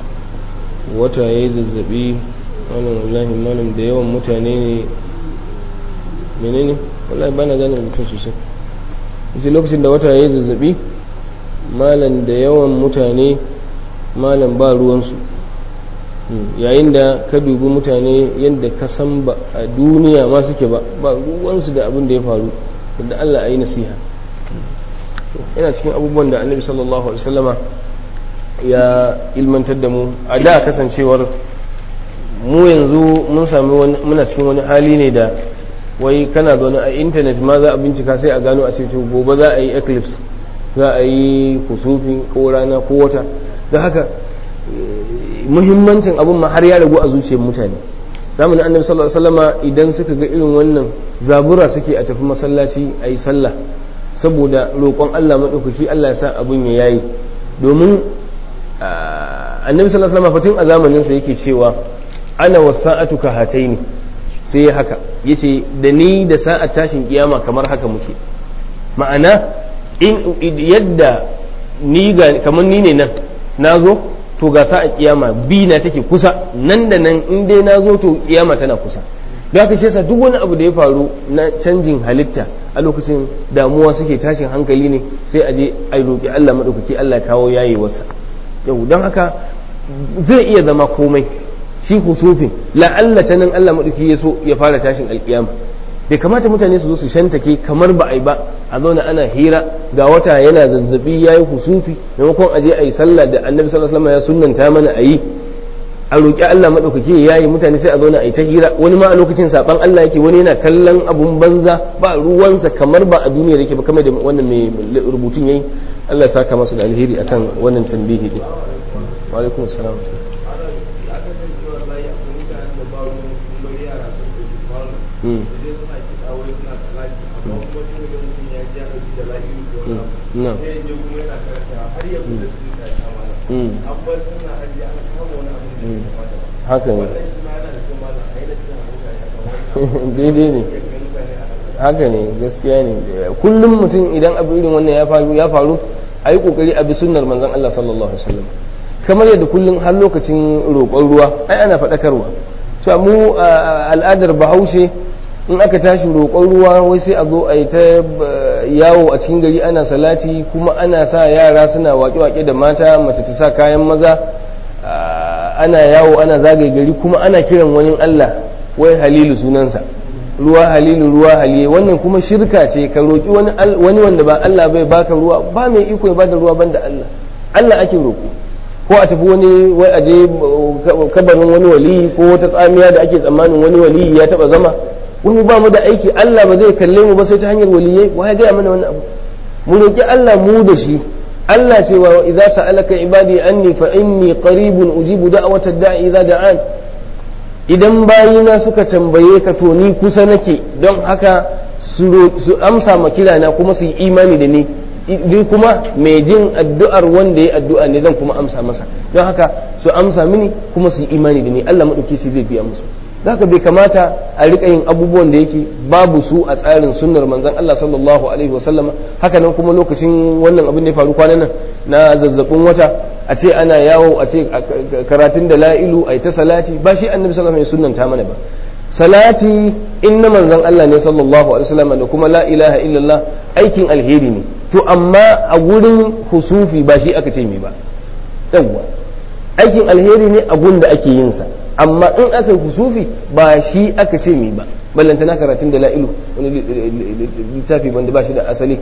wata ya yi zazzabi malam wallahi malam da yawan mutane ne menene wallahi bana gane mutum sosai sai lokacin da wata ya yi zazzabi malam da yawan mutane malam ba ruwansu yayin da ka dubi mutane yadda ka san ba a duniya ma suke ba ba ruwansu da abin da ya faru da Allah a yi nasiha yana cikin abubuwan da annabi sallallahu alaihi wasallama ya ilmantar da mu a da kasancewar mu yanzu mun sami muna cikin wani hali ne da wai kana zaune a intanet ma za a bincika sai a gano a ce to gobe za a yi eclipse za a yi kusufi ko rana ko wata da haka muhimmancin abin ma har ya ragu a zuciyar mutane zamanin annabi sallallahu alaihi wasallama idan suka ga irin wannan zabura suke a tafi masallaci a yi sallah saboda roƙon Allah maɗaukaki Allah ya sa abin ya yayi domin annabi sallallahu alaihi wasallam fatin a zamanin sa yake cewa ana wasa'atu ka hataini sai ya haka yace da ni da sa'at tashin kiyama kamar haka muke ma'ana in yadda ni ga kamar ni ne nan nazo to ga sa'a kiyama bi na take kusa nan da nan in dai nazo to kiyama tana kusa da haka shi duk wani abu da ya faru na canjin halitta a lokacin damuwa suke tashin hankali ne sai a je a roƙi Allah maɗaukaki Allah kawo yayi wasa yau don haka zai iya zama komai shi husufin la'alla ta nan Allah maɗauki ya so ya fara tashin alƙiyama bai kamata mutane su zo su shantake kamar ba a yi ba a zauna ana hira ga wata yana zazzabi ya yi husufi maimakon a je a yi sallah da annabi sallallahu alaihi wasallam ya sunnanta mana a yi a roƙi Allah maɗaukaki ya yi mutane sai a zauna a yi ta hira wani ma a lokacin saɓan Allah yake wani yana kallon abun banza ba ruwansa kamar ba a duniya yake ba kamar da wannan mai rubutun yayi Allah ya saka masa da alheri akan wannan tambihi din wa alaikum salam No. haka ne daidai ne haka ne gaskiya ne kullum mutum idan abu irin wannan ya faru ya faru a yi kokari a bi sunnar manzon Allah sallallahu alaihi wasallam kamar yadda kullum har lokacin roƙon ruwa ai ana faɗakarwa to mu al'adar bahaushe in aka tashi roƙon ruwa wai sai a zo a yi ta yawo a cikin gari ana salati kuma ana sa yara suna waƙe-waƙe da mata mace ta sa kayan maza ana yawo ana zagaye gari kuma ana kiran wani Allah wai halilu sunansa ruwa halilu ruwa haliye wannan kuma shirka ce ka roƙi wani wanda ba Allah bai baka ruwa ba mai iko ya bada ruwa banda Allah Allah ake roƙo ko a tafi wani wai aje kabarin wani wali ko wata tsamiya da ake tsammanin wani wali ya taba zama wani ba mu da aiki Allah ba zai kalle mu ba sai ta hanyar waliyai wa ya gaya mana wani abu mu roƙi Allah mu da shi Allah ce wa idza sa'alaka ibadi anni fa inni qaribun ujibu da'watad da'i idza da'an idan bayina suka tambaye ka to ni kusa nake don haka su amsa ma kirana kuma su yi imani da ni ni kuma mai jin addu'ar wanda ya addu'a ne zan kuma amsa masa don haka su amsa mini kuma su yi imani da ni Allah maɗauki shi zai biya musu zaka bai kamata a rika yin abubuwan da yake babu su a tsarin sunnar manzon Allah sallallahu alaihi wasallam haka nan kuma lokacin wannan abin da ya faru kwanan nan na zazzabin wata a ce ana yawo a ce karatun da la'ilu a ta salati ba shi annabi sallallahu alaihi wasallam ta mana ba salati in na manzon Allah ne sallallahu alaihi wasallam da kuma la ilaha illallah aikin alheri ne to amma a gurin husufi ba shi aka ce mai ba yawwa aikin alheri ne a gun da ake yin sa amma in aka yi husufi ba shi aka ce mai ba ballantana karatun da la'ilu wani littafi wanda ba shi da asali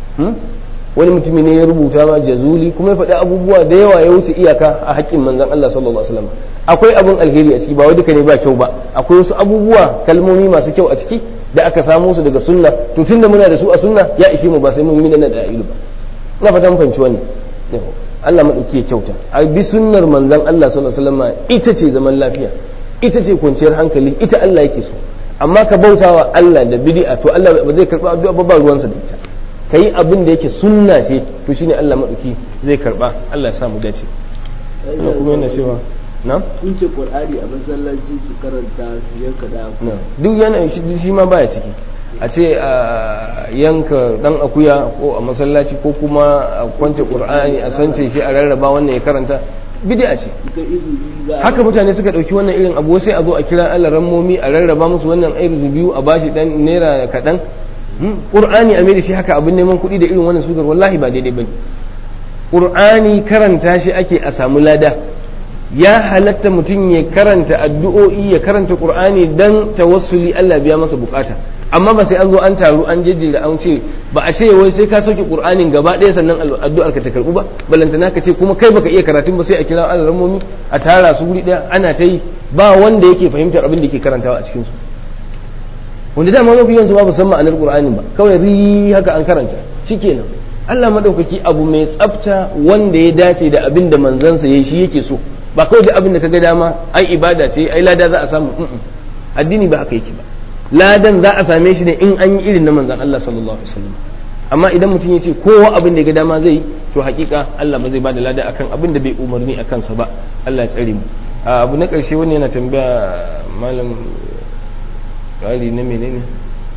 wani mutumi ne ya rubuta ma jazuli kuma ya faɗi abubuwa da yawa ya wuce iyaka a haƙƙin manzon Allah sallallahu alaihi wasallam akwai abun alheri a ciki ba wai duka ne ba kyau ba akwai wasu abubuwa kalmomi masu kyau a ciki da aka samo su daga sunna to tunda muna da su a sunna ya ishe mu ba sai mun yi da la'ilu ba ina fata mun fahimci wannan Allah maɗauki ya kyauta a bi sunnar manzon Allah sallallahu alaihi wasallam ita ce zaman lafiya ita ce kwanciyar hankali ita Allah yake so amma ka bautawa Allah da bid'a to Allah ba zai karba addu'a ba ruwansa da ita kai abin da yake sunna ce to shine Allah maɗauki zai karba Allah ya sa mu dace ina kuma yana cewa na kunce qur'ani a masallaci su karanta su yanka da duk yana shi ma baya ciki a ce a yanka dan akuya ko a masallaci ko kuma a kwance qur'ani a sance shi a rarraba wannan ya karanta bid'a ce haka mutane suka dauki wannan irin abu sai a zo a kira Allah rammomi a rarraba musu wannan irin biyu a bashi dan naira kadan qur'ani a mai da shi haka abin neman kuɗi da irin wannan sugar wallahi ba daidai bane qur'ani karanta shi ake a samu lada ya halatta mutum ya karanta addu'o'i ya karanta qur'ani dan tawassuli Allah biya masa bukata amma ba sai an zo an taru an jejjera an ce ba a ce wai sai ka sauke qur'anin gaba ɗaya sannan addu'ar ka ta karbu ba balantana ka ce kuma kai baka iya karatun ba sai a kira alarammomi a tara su wuri ɗaya ana ta yi ba wanda yake fahimtar abin da yake karantawa a cikin su wanda dama mafi yanzu ba san ma'anar qur'anin ba kawai ri haka an karanta shikenan Allah madaukaki abu mai tsafta wanda ya dace da abin da manzansa yayi shi yake so ba kawai da abin da kaga dama ai ibada ce ai lada za a samu addini ba haka yake ba ladan za a same shi ne in an yi irin na manzan Allah sallallahu alaihi wasallam amma idan mutum ya ce kowa abin da ya ga dama zai to hakika Allah ba zai bada lada akan abin da bai umarni akan sa ba Allah ya tsare mu abu na karshe wani yana tambaya malam kari na menene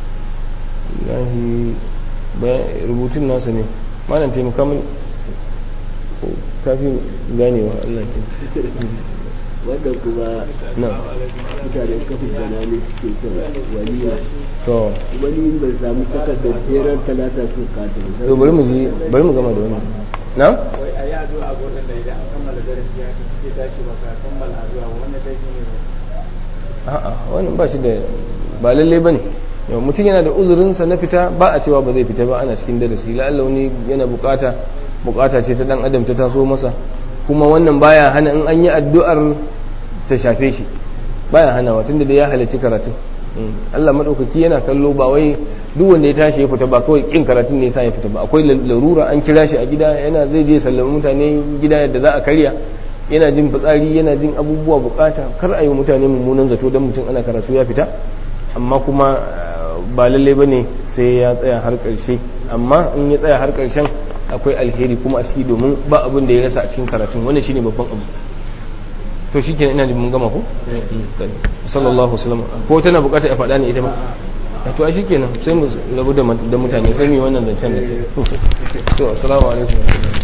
lahi rubutun nasa ne malam taimaka min kafin ganewa Allah ke wanda kuma mutane kafin gana ne suke kira waliya to wani bai samu takardar jerar talata su kata to bari mu ji bari mu gama da wannan na wai a yi addu'a ga wannan da idan an kammala darasi ya suke tashi ba ka kammala addu'a wannan dai ne a'a wannan ba shi da ba lalle bane yau mutum yana da uzurinsa na fita ba a cewa ba zai fita ba ana cikin darasi la'alla wani yana bukata bukata ce ta dan adam ta taso masa kuma wannan baya hana in an yi addu'ar ta shafe shi baya hana wa tunda da ya halarci karatun Allah madaukaki yana kallo ba wai duk wanda ya tashi ya fita ba kawai kin karatun ne yasa ya fita ba akwai larura an kira shi a gida yana zai je sallama mutane gida yadda za a karya yana jin fitsari yana jin abubuwa bukata kar a yi mutane mummunan zato don mutum ana karatu ya fita amma kuma ba lalle ba ne sai ya tsaya har ƙarshe amma in ya tsaya har ƙarshen akwai alheri kuma a ciki domin ba abin da ya rasa a cikin karatun wannan shine babban abu to shi kenan ina da mun gama ko sallallahu alaihi ko tana bukatar a faɗa ne ita ma to a shi kenan sai mu rabu da mutane sai mu yi wannan zancen da to assalamu alaikum